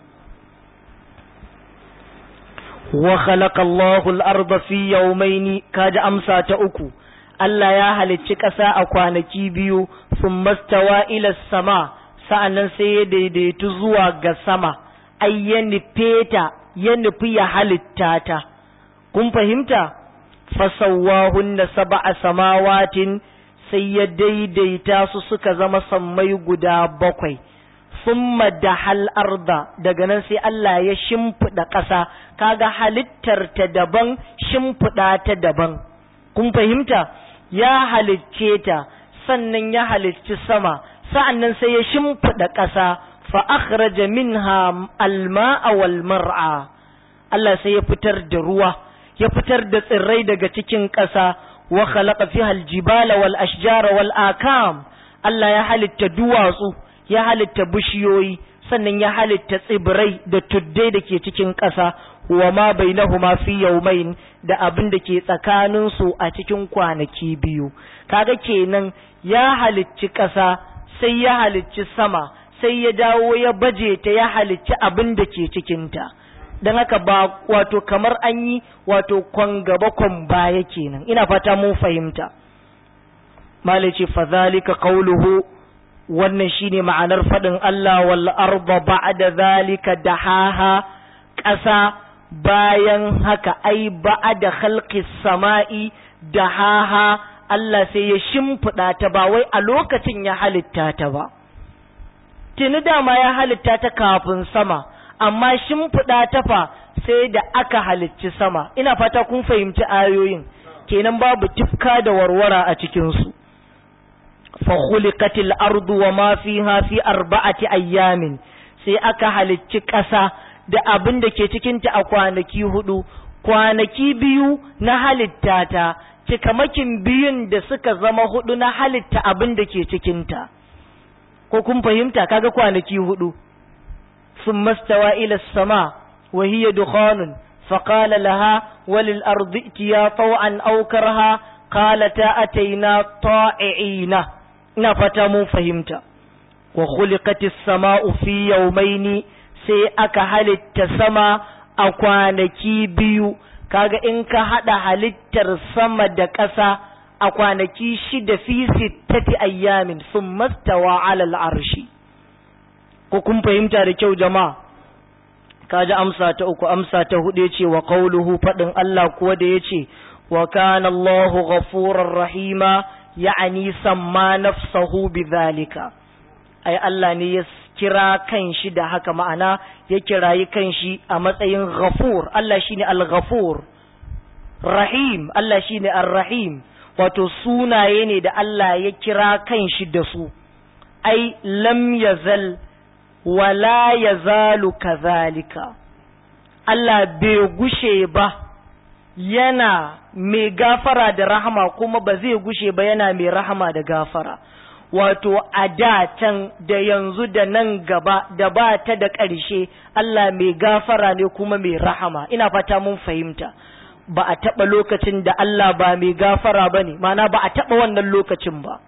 wa khalaqa Allahu al-ardha fi yawmayn kaji amsa ta uku Allah ya halicci ƙasa a kwanaki biyu thumma stawa ila sama sa'annan sai ya daidaitu zuwa ga sama ai ya nufe ta ya nufi ya halitta ta kun fahimta fasawwahunna sab'a samawatin sai ya daidaita su suka zama sammai guda bakwai summa dahal arda daga nan sai Allah ya shimfiɗa ƙasa kaga halittar ta daban shimfiɗa ta daban kun fahimta ya halicce ta sannan ya halicci sama sa'annan sai ya shimfiɗa ƙasa fa akhraja minha alma'a wal mar'a Allah sai ya fitar da ruwa ya fitar da tsirrai daga cikin ƙasa wa khalaqa fiha aljibala wal ashjara wal akam Allah ya halitta duwatsu ya halitta bishiyoyi sannan ya halitta tsibirai da tuddai da ke cikin ƙasa wa ma bainahuma fi yawmain da abin da ke tsakanin su a cikin kwanaki biyu kaga kenan ya halicci ƙasa sai ya halicci sama sai ya dawo ya baje ta ya halicci abin da ke cikinta don haka ba wato kamar an yi wato kwan gaba kwan baya kenan ina fata mun fahimta malice fadhalika qawluhu wannan shine ma'anar fadin Allah wal arda ba'da zalika dahaha ƙasa bayan haka ai ba'da khalqis sama'i dahaha Allah sai ya shimfiɗa ta ba wai a lokacin ya halitta ta ba tuni dama ya halitta ta kafin sama amma shimfiɗa ta fa sai da aka halicci sama ina fata kun fahimci ayoyin kenan babu tifka da warwara a cikinsu fa khuliqatil ardu wa ma fiha fi arba'ati ayyamin sai aka halicci ƙasa da abin da ke cikin ta a kwanaki hudu kwanaki biyu na halitta ta cikamakin biyun da suka zama hudu na halitta abin da ke cikin ta ko kun fahimta kaga kwanaki hudu ثم استوى إلى السماء وهي دخان فقال لها وللأرض ائتيا طوعا أو كرها قالتا أتينا طائعين نفتم فهمت وخلقت السماء في يومين sai aka halitta sama a kwanaki biyu kaga in ka haɗa halittar sama da ƙasa a kwanaki shida fi sittati ayyamin sun mastawa alal arshi ko kun fahimta da kyau jama'a kaji amsa ta uku amsa ta hudu yace wa qauluhu fadin Allah kuwa da yace wa kana Allahu ghafurur rahima ya'ani samma nafsahu bidhalika ai Allah ne ya kira kanshi da haka ma'ana ya kirayi kanshi a matsayin ghafur Allah shine al-ghafur rahim Allah shine ar-rahim wato sunaye ne da Allah ya kira kanshi da su ai lam yazal wala ya zalu kazalika Allah bai gushe ba yana mai gafara da rahama kuma ba zai gushe ba yana mai rahama da gafara wato a da can da yanzu da nan gaba da ba ta da ƙarshe Allah mai gafara ne kuma mai rahama ina fata mun fahimta ba a taɓa lokacin da Allah ba mai gafara ba ne mana ba a taɓa wannan lokacin ba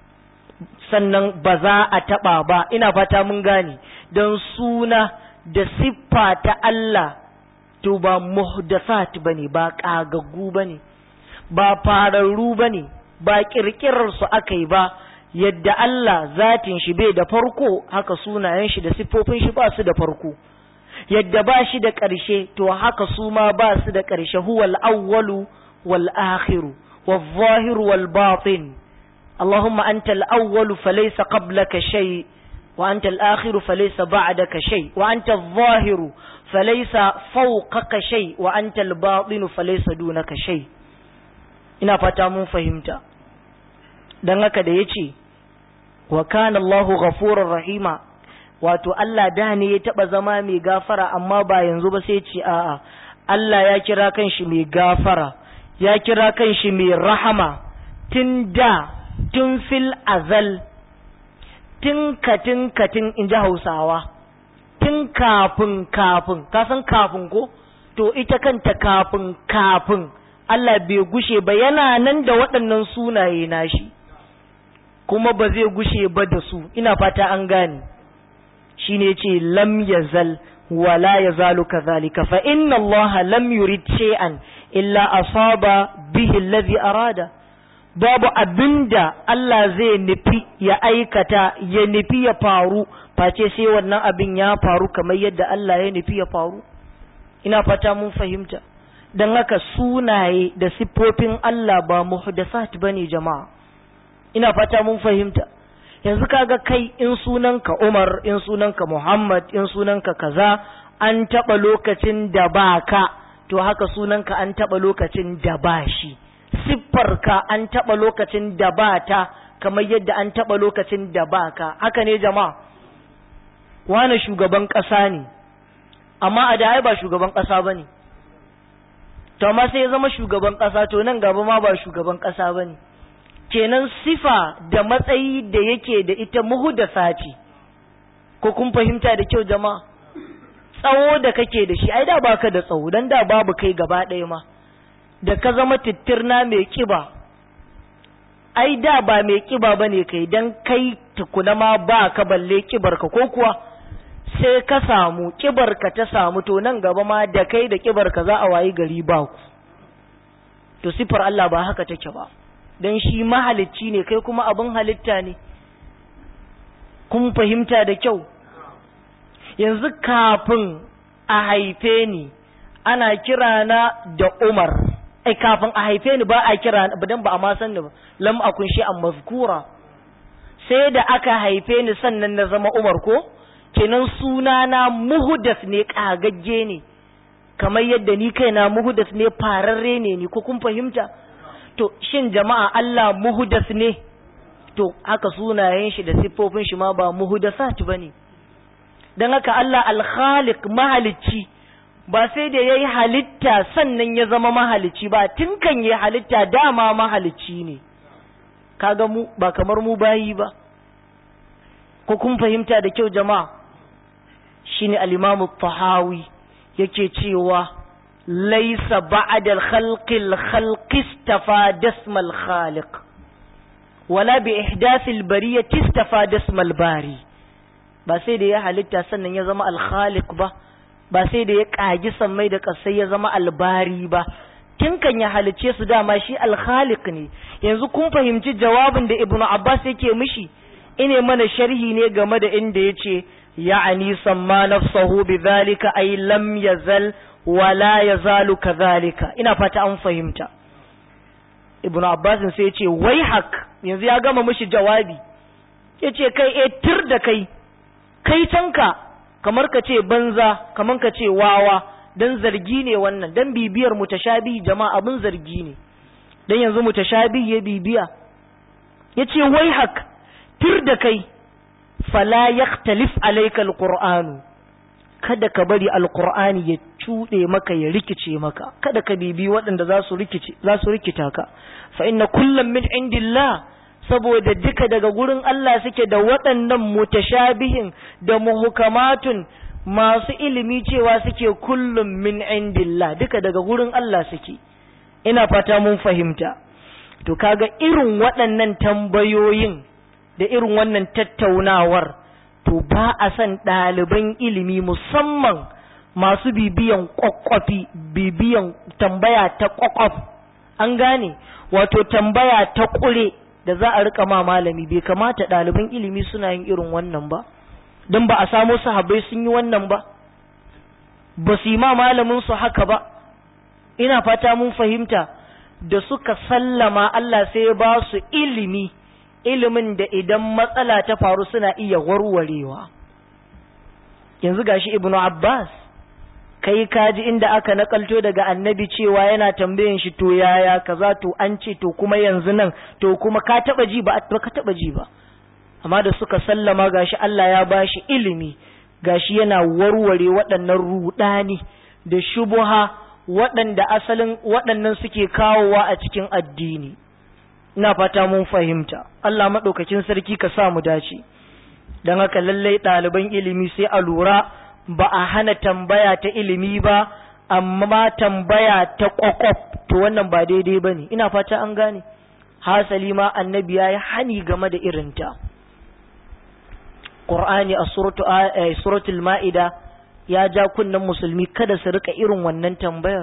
sannan ba za a taɓa ba ina fata mun gane don suna da siffa ta Allah to ba muhdasat bane ba ƙagaggu bane ba fararru bane ba ƙirƙirar su aka yi ba yadda Allah zatin shi bai da farko haka sunayen shi da siffofin shi ba su da farko yadda ba shi da ƙarshe to haka su ma ba su da ƙarshe huwal awwalu wal akhiru wal zahiru wal batin اللهم أنت الأول فليس قبلك شيء وأنت الآخر فليس بعدك شيء وأنت الظاهر فليس فوقك شيء وأنت الباطن فليس دونك شيء ina fata mun fahimta don haka da ya ce wa kana Allahu ghafurur rahima wato Allah da ne ya taba zama mai gafara amma ba yanzu ba sai ce a'a Allah ya kira kanshi mai gafara ya kira kanshi mai rahama tun da tun fil azal tun katin katin in ji hausawa tun kafin kafin kasan kafin ko to ita kanta kafin kafin Allah bai gushe ba yana nan da waɗannan sunaye nashi kuma ba zai gushe ba da su ina fata an gane shi ne ce lam yazal wala yazalu kadhalika fa inna Allah lam yurid shay'an illa asaba bihi alladhi arada babu abinda Allah zai nufi ya aikata ya nufi ya faru face sai wannan abin ya faru kamar yadda Allah ya nufi ya faru ina fata mun fahimta don haka sunaye da siffofin Allah ba muhdasat bane jama'a ina fata mun fahimta yanzu kaga kai in sunanka Umar in sunanka Muhammad in sunanka kaza an taba lokacin da baka to haka sunanka an taba lokacin da ba shi siffarka an taba lokacin da ba ta kamar yadda an taba lokacin da baka haka ne jama'a wane shugaban ƙasa ne amma a da ai ba shugaban ƙasa bane to amma sai ya zama shugaban ƙasa to nan gaba ma ba shugaban ƙasa bane kenan sifa da matsayi da yake da ita muhudasa ce ko kun fahimta da kyau jama'a tsawo da kake da shi ai da baka da tsawo dan da babu kai gaba ɗaya ma da ka zama tittirna mai kiba ai da ba mai kiba bane kai dan kai tukuna ma ba ka balle kibar ka ko kuwa sai ka samu kibar ka ta samu to nan gaba ma da kai da kibar ka za a wayi gari ba ku to sifar Allah ba haka take ba dan shi mahalicci ne kai kuma abin halitta ne kun fahimta da kyau yanzu kafin a haife ni ana kira na da Umar ai kafin a haife ni ba a kira dan ba a ma san ni ba lam akun shi an mazkura sai da aka haife ni sannan na zama Umar ko kenan sunana muhdas ne kagagge ne kamar yadda ni kaina muhdas ne fararre ne ni ko kun fahimta to shin jama'a Allah muhdas ne to haka sunayen shi da siffofin shi ma ba muhdasat bane dan haka Allah al-khaliq mahalicci ba sai da yayi halitta sannan ya zama mahalicci ba tun kan yayi halitta dama mahalicci ne kaga mu ba kamar mu bayi ba ko kun fahimta da kyau jama'a shine al-Imam tahawi yake cewa laisa ba'da al-khalqi al-khalqi istafa dasma al-khaliq wala bi ihdathi al-bariyati istafa dasma al-bari ba sai da ya halitta sannan ya zama al-khaliq ba ba sai da ya kagi sammai da kasai ya zama al-bari ba tun kan ya halice su dama shi al-khaliq ne yanzu kun fahimci jawabin da ibnu abbas yake mishi ine mana sharhi ne game da inda yace ya'ani samma nafsahu bidhalika ay lam yazal wala yazalu kadhalika ina fata an fahimta ibnu abbas sai yace wai hak yanzu ya gama mishi jawabi yace kai eh tir da kai kai tanka kamar ka ce banza kamar ka ce wawa dan zargi ne wannan dan bibiyar mutashabi jama'a abin zargi ne dan yanzu mutashabi ya bibiya yace wai hak tir da kai fala yaktalif alayka alqur'anu kada ka bari alqur'ani ya cuɗe maka ya rikice maka kada ka bibi waɗanda za su rikice za su rikita ka fa inna kullam min indillah saboda duka daga gurin Allah suke da waɗannan mutashabihin da muhukamatun masu ilimi cewa suke kullum min indillah duka daga gurin Allah suke ina fata mun fahimta to kaga irin waɗannan tambayoyin da irin wannan tattaunawar to ba a san ɗaliban ilimi musamman masu bibiyan kwakwafi bibiyan tambaya ta kwakwaf an gane wato tambaya ta ƙure da za a rika ma malami bai kamata ɗaliban ilimi suna yin irin wannan ba don ba a samo sahabbai sun yi wannan ba ba su yi ma malamin su haka ba ina fata mun fahimta da suka sallama Allah sai ya ba su ilimi ilimin da idan matsala ta faru suna iya warwarewa yanzu gashi ibnu abbas kai kaji inda aka nakalto daga annabi cewa yana tambayin shi to yaya kaza to an ce to kuma yanzu nan to kuma ka taba ji ba ka taba ji ba amma da suka sallama gashi Allah ya bashi ilimi gashi yana warware waɗannan rudani da shubuha waɗanda asalin waɗannan suke kawowa a cikin addini ina fata mun fahimta Allah maɗaukakin sarki ka sa mu dace don haka lallai ɗaliban ilimi sai a lura ba a hana tambaya ta ilimi ba amma tambaya ta ƙwaƙwaf to wannan ba daidai ba ne ina fata an gane hasali ma annabi ya yi hani game da irinta ƙur'ani a suratul ma'ida ya ja kunnen musulmi kada su rika irin wannan tambayar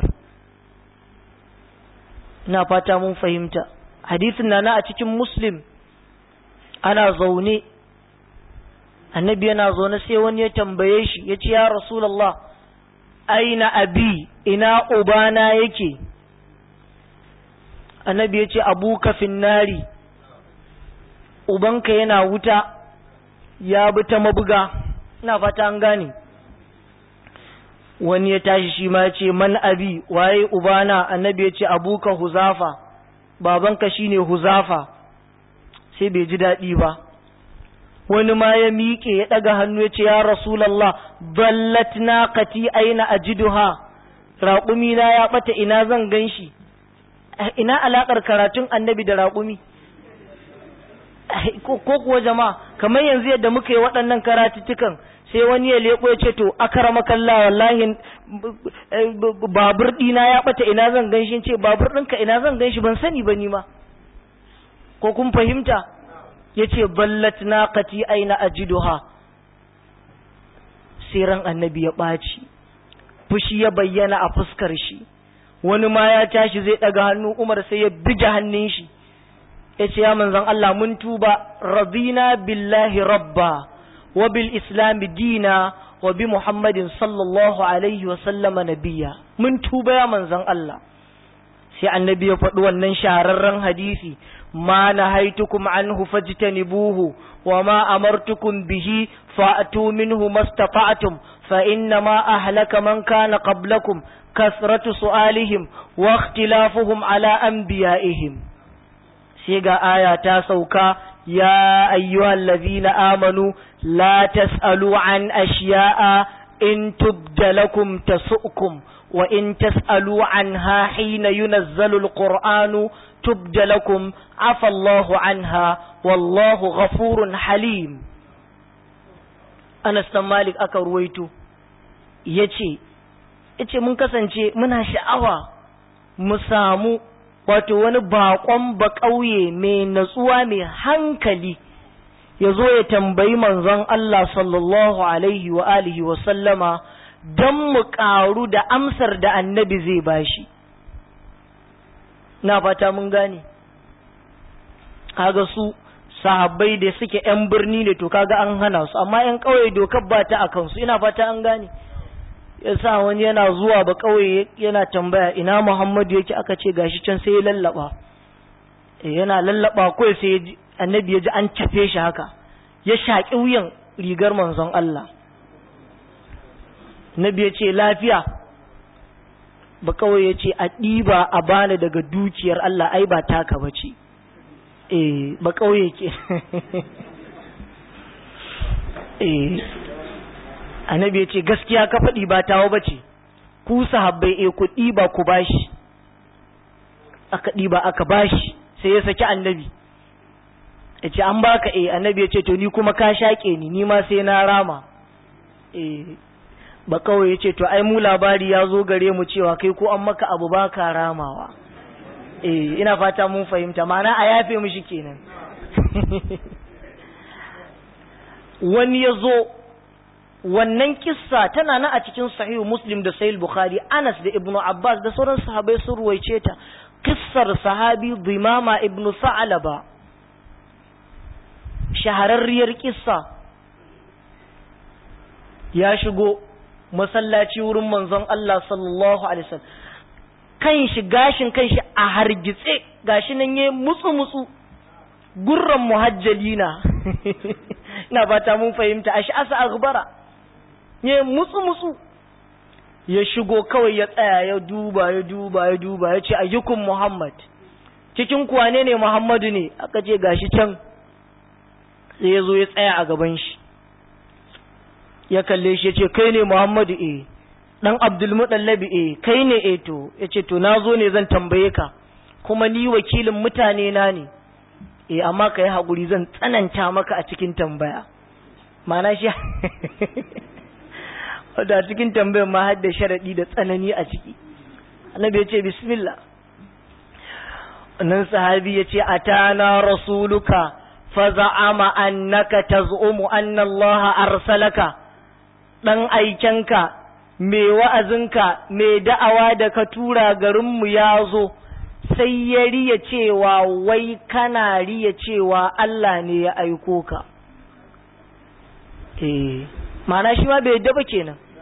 ina fata mun fahimta hadisin na a cikin muslim ana zaune annabi yana zaune sai wani ya tambaye shi ya ce ya rasulallah aina abi ina ubana yake annabi ya ce abuka finnari ubanka yana wuta ya bi ta mabuga ina fata an gane wani ya tashi shi ma ya ce man abi waye ubana annabi ya ce abuka huzafa babanka shine huzafa sai bai ji daɗi ba wani ma ya miƙe ya ɗaga hannu ya ce ya rasulallah ballat naqati aina ajiduha raƙumi na ya ɓata ina zan gan shi ina alaƙar karatun annabi da raƙumi ko kuwa jama'a kamar yanzu yadda muka yi waɗannan karatuttukan sai wani ya leƙo ya ce to akara kalla wallahi babur ɗina ya ɓata ina zan gan shi ce babur ɗinka ina zan gan shi ban sani ba ni ma ko kun fahimta ya ce ballat naqati aina ajiduha sai ran annabi ya ɓaci fushi ya bayyana a fuskar shi wani ma ya tashi zai ɗaga hannu umar sai ya bige hannun shi ya ce ya manzan Allah mun tuba radina billahi rabba wa bil islami dina wa bi muhammadin sallallahu alaihi wa sallama nabiya mun tuba ya manzan Allah sai annabi ya faɗi wannan shahararren hadisi ma nahaitukum anhu fajtanibuhu wa ma amartukum bihi fa'tu minhu mastata'tum fa inna ma ahlaka man kana qablakum kasratu su'alihim wa ikhtilafuhum ala anbiya'ihim sai ga aya ta sauka ya ayyuhal ladhina amanu la tas'alu an ashiya'a in tubda lakum tasu'kum wa in tas'alu anha hina yunazzalu alqur'anu tubda lakum afa Allahu anha wallahu ghafurun halim Anas dan Malik aka ruwaito yace yace mun kasance muna sha'awa mu samu wato wani bakon ba ƙauye mai natsuwa mai hankali ya zo ya tambayi manzon Allah sallallahu alaihi wa alihi wa sallama don mu ƙaru da amsar da annabi zai bashi na fata mun gane kaga su sahabbai da suke 'yan birni ne to kaga an hana su amma 'yan ƙauye dokar ba ta a kansu ina fata an gane yasa wani yana zuwa ba kauye yana tambaya ina Muhammadu yake aka ce gashi can sai ya lallaba eh yana lallaba kai sai annabi ya ji an cafe shi haka ya shaki wuyan rigar manzon Allah nabi ya ce lafiya ba kauye ya ce a ɗiba a bani daga dukiyar Allah ai ba taka bace eh ba kauye ke eh annabi ya ce gaskiya ka faɗi ba tawo ba ce ku sahabbai e ku ɗiba ku bashi aka ɗiba aka bashi sai ya saki annabi ya ce an baka e annabi ya ce to ni kuma ka shaƙe ni ni ma sai na rama e ba kawai ya ce to ai mu labari ya zo gare mu cewa kai ko an maka abu ba ka ramawa e ina fata mun fahimta mana a yafe mishi kenan wani ya zo wannan kissa tana nan a cikin sahihu muslim da sahih bukhari anas da ibnu abbas da sauran sahabbai sun ruwaice ta kissar sahabi dimama ibnu sa'alaba shahararriyar kissa ya shigo masallaci wurin manzon Allah sallallahu alaihi wasallam kan shi gashin kan shi a hargitse gashi nan yayi mutsu mutsu gurran muhajjalina ina fata mun fahimta ashi asa aghbara ya mutsu mutsu ya shigo kawai ya tsaya ya duba ya duba ya duba ya ce ayyukun muhammad cikin kuwa ne ne muhammadu ne aka ce gashi can sai ya zo ya tsaya a gaban shi ya kalle shi ya ce kai ne muhammadu e dan abdulmuɗallabi e kai ne e to ya ce to na zo ne zan tambaye ka kuma ni wakilin mutane na ne e amma ka yi haƙuri zan tsananta maka a cikin tambaya mana shi wadda cikin tambayar ma har da sharaɗi da tsanani a ciki annabi ya ce bismillah nan sahabi ya ce atana rasuluka fa za'ama annaka taz'umu anna Allah arsalaka dan aikenka me wa'azinka me da'awa da ka tura garinmu ya zo sai ya riya cewa wai kana riya cewa Allah ne ya aiko ka eh mana shi ma bai yadda ba kenan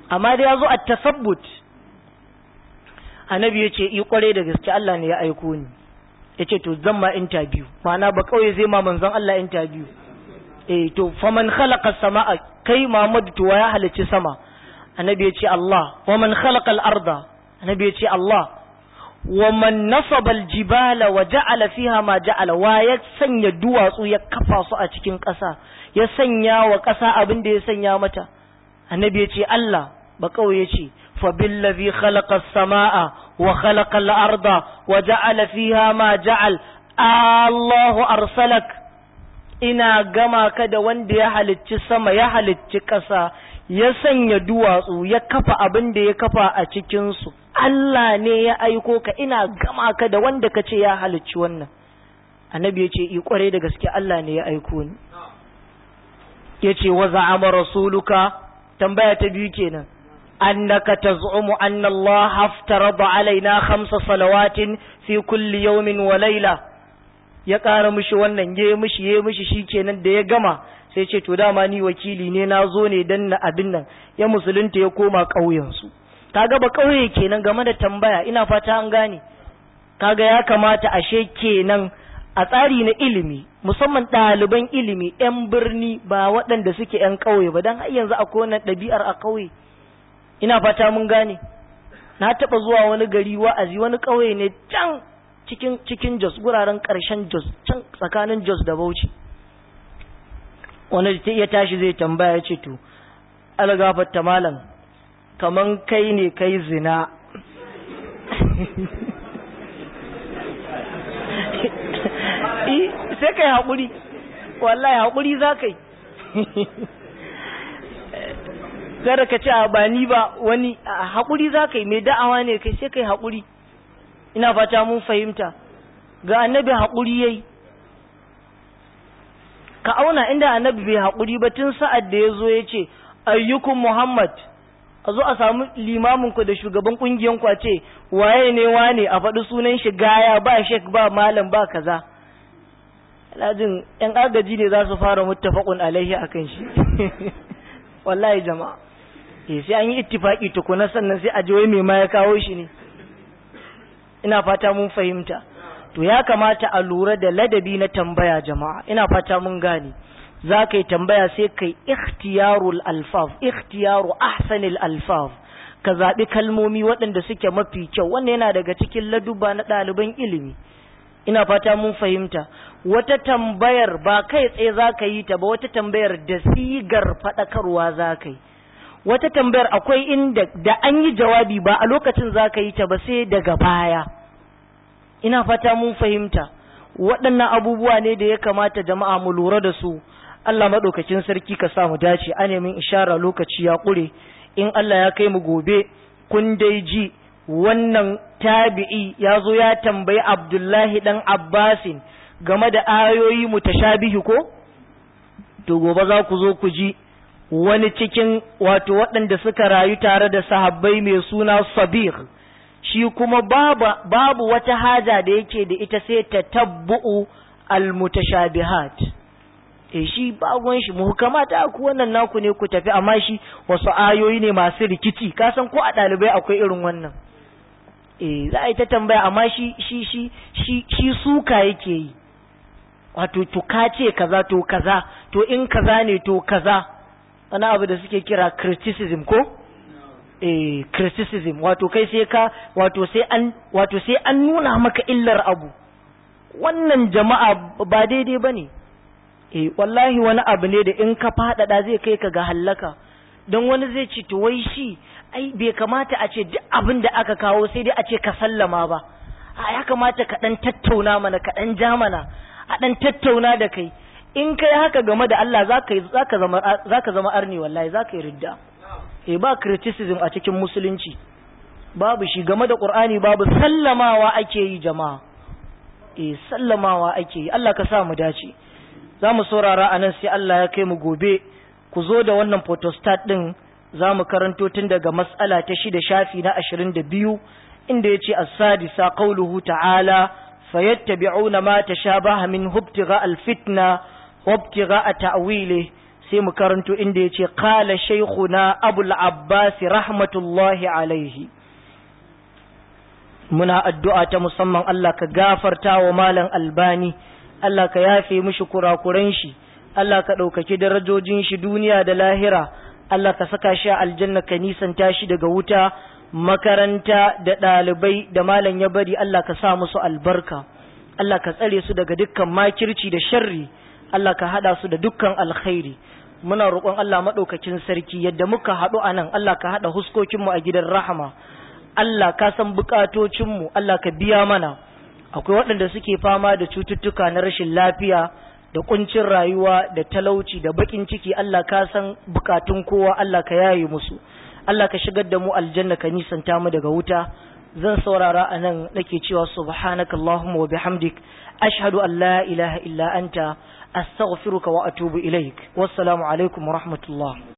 amma da ya zo a tasabbut annabi ya ce i kware da gaske Allah ne ya aiko ni ya ce to zan ma interview ma'ana ba kauye zai ma manzon Allah interview eh to faman khalaqa samaa kai Muhammad to ya halicci sama annabi ya ce Allah wa man khalaqa al-arda annabi ya ce Allah wa man nasaba al-jibala wa ja'ala fiha ma ja'ala wa ya sanya duwatsu ya kafa su a cikin ƙasa ya sanya wa ƙasa abin da ya sanya mata annabi ya ce Allah ba kawai ya ce fa billazi khalaqa as-samaa wa khalaqa al-arda wa ja'ala fiha ma ja'al Allahu arsalak ina gama ka da wanda ya halicci sama ya halicci ƙasa ya sanya duwatsu ya kafa abin da ya kafa a cikinsu Allah ne ya aiko ka ina gama ka da wanda ka ce ya halicci wannan annabi ya ce i kware da gaske Allah ne ya aiko ni ya ce wa za'ama rasuluka tambaya ta biyu kenan annaka taz'umu anna Allah haftarada alaina khamsa salawatin fi kulli yawmin wa layla ya ƙara mishi wannan ya mishi ya mishi shikenan da ya gama sai ce to dama ni wakili ne na zo ne dan na abin nan ya musulunta ya koma ƙauyensu kaga ba ƙauye kenan game da tambaya ina fata an gane kaga ya kamata ashe kenan a tsari na ilimi musamman ɗaliban ilimi 'yan birni ba waɗanda suke 'yan ƙauye ba don har yanzu akwai wannan ɗabi'ar a ƙauye ina fata mun gane na taɓa zuwa wani gari wa'azi wani ƙauye ne can cikin cikin Jos guraren ƙarshen Jos can tsakanin Jos da Bauchi wani ta iya tashi zai tambaya ya ce to algafatta malam kaman kai ne kai zina sai kai haƙuri wallahi haƙuri za ka yi kada ka ce ba ni ba wani haƙuri za ka yi mai da'awa ne kai sai kai haƙuri ina fata mun fahimta ga annabi haƙuri yayi ka auna inda annabi bai haƙuri ba tun sa'ad da ya zo ya ce ayyukun muhammad a zo a samu limamin ku da shugaban kungiyan ku a ce waye ne wane a faɗi sunan shi gaya ba shek ba malam ba kaza alhajin yan agaji ne za su fara muttafaqun alaihi akan shi wallahi jama'a eh sai an yi ittifaki tukuna sannan sai a ji wai me ma ya kawo shi ne ina fata mun fahimta to ya kamata a lura da ladabi na tambaya jama'a ina fata mun gane za ka yi tambaya sai kai ikhtiyarul alfaf ikhtiyaru ahsanil alfaf ka zaɓi kalmomi waɗanda suke mafi kyau wannan yana daga cikin laduba na ɗaliban ilimi ina fata mun fahimta wata tambayar ba kai tsaye za ka yi ta ba wata tambayar da sigar faɗakarwa za ka yi wata tambayar akwai inda da an yi jawabi ba a lokacin za ka yi ta ba sai daga baya ina fata mun fahimta waɗannan abubuwa ne da ya kamata jama'a mu lura da su Allah maɗaukakin sarki ka sa mu dace a nemin ishara lokaci ya ƙure in Allah ya kai mu gobe kun dai ji wannan tabi'i ya zo ya tambayi Abdullahi ɗan Abbasin game da ayoyi mutashabihi ko to gobe za ku zo ku ji wani cikin wato waɗanda suka rayu tare da sahabbai mai suna Sabir shi kuma babu, babu wata haja da yake da ita sai ta tabbu'u al-mutashabihat e shi bagon shi muhkamata ku wannan naku ne ku tafi amma shi wasu ayoyi ne masu rikici ka san ko a ɗalibai akwai irin wannan eh za a yi ta tambaya amma shi shi shi shi shi suka yake yi wato to ka ce kaza to kaza to in kaza ne to kaza wani abu da suke kira criticism ko eh criticism wato kai sai ka wato sai an wato sai an nuna maka illar abu wannan jama'a ba daidai bane eh wallahi wani abu ne da in ka faɗaɗa zai kai ka ga hallaka don wani zai ce to wai shi ai bai kamata a ce duk abin da aka kawo sai dai a ce ka sallama ba a ya kamata ka ɗan tattauna mana ka ɗan ja mana a ɗan tattauna da kai in kai haka game da Allah za ka zama zaka zama arni wallahi za ka yi ridda eh ba criticism a cikin musulunci babu shi game da Qur'ani babu sallamawa ake yi jama'a eh sallamawa ake yi Allah ka sa mu dace za mu saurara a nan sai Allah ya kai mu gobe ku zo da wannan photostat ɗin za mu karanto tun daga mas'ala ta shida shafi na ashirin da biyu inda ya ce as-sadisa qawluhu ta'ala fayattabi'una ma tashabaha min hubtigha al-fitna wa ibtigha ta'wili sai mu karanto inda ya ce qala shaykhuna abul abbas rahmatullahi alaihi muna addu'a ta musamman Allah ka gafarta wa malam albani Allah ka yafe mishi kurakuran shi Allah ka ɗaukaki darajojin shi duniya da lahira Allah ka saka shi a aljanna ka nisanta shi daga wuta makaranta da ɗalibai da malam ya bari Allah ka sa musu albarka Allah ka tsare su daga dukkan makirci da sharri Allah ka haɗa su da dukkan alkhairi muna roƙon Allah maɗaukakin sarki yadda muka haɗu a nan Allah ka haɗa huskokinmu a gidan rahama Allah ka san bukatocinmu Allah ka biya mana akwai waɗanda suke fama da cututtuka na rashin lafiya da kuncin rayuwa da talauci da bakin ciki Allah ka san bukatun kowa Allah ka yaye musu Allah ka shigar da mu aljanna ka nisanta mu daga wuta zan saurara a nan nake cewa subhanaka Allahumma wa bihamdik ashhadu an la ilaha illa anta astaghfiruka wa atubu ilaik wassalamu alaikum wa rahmatullah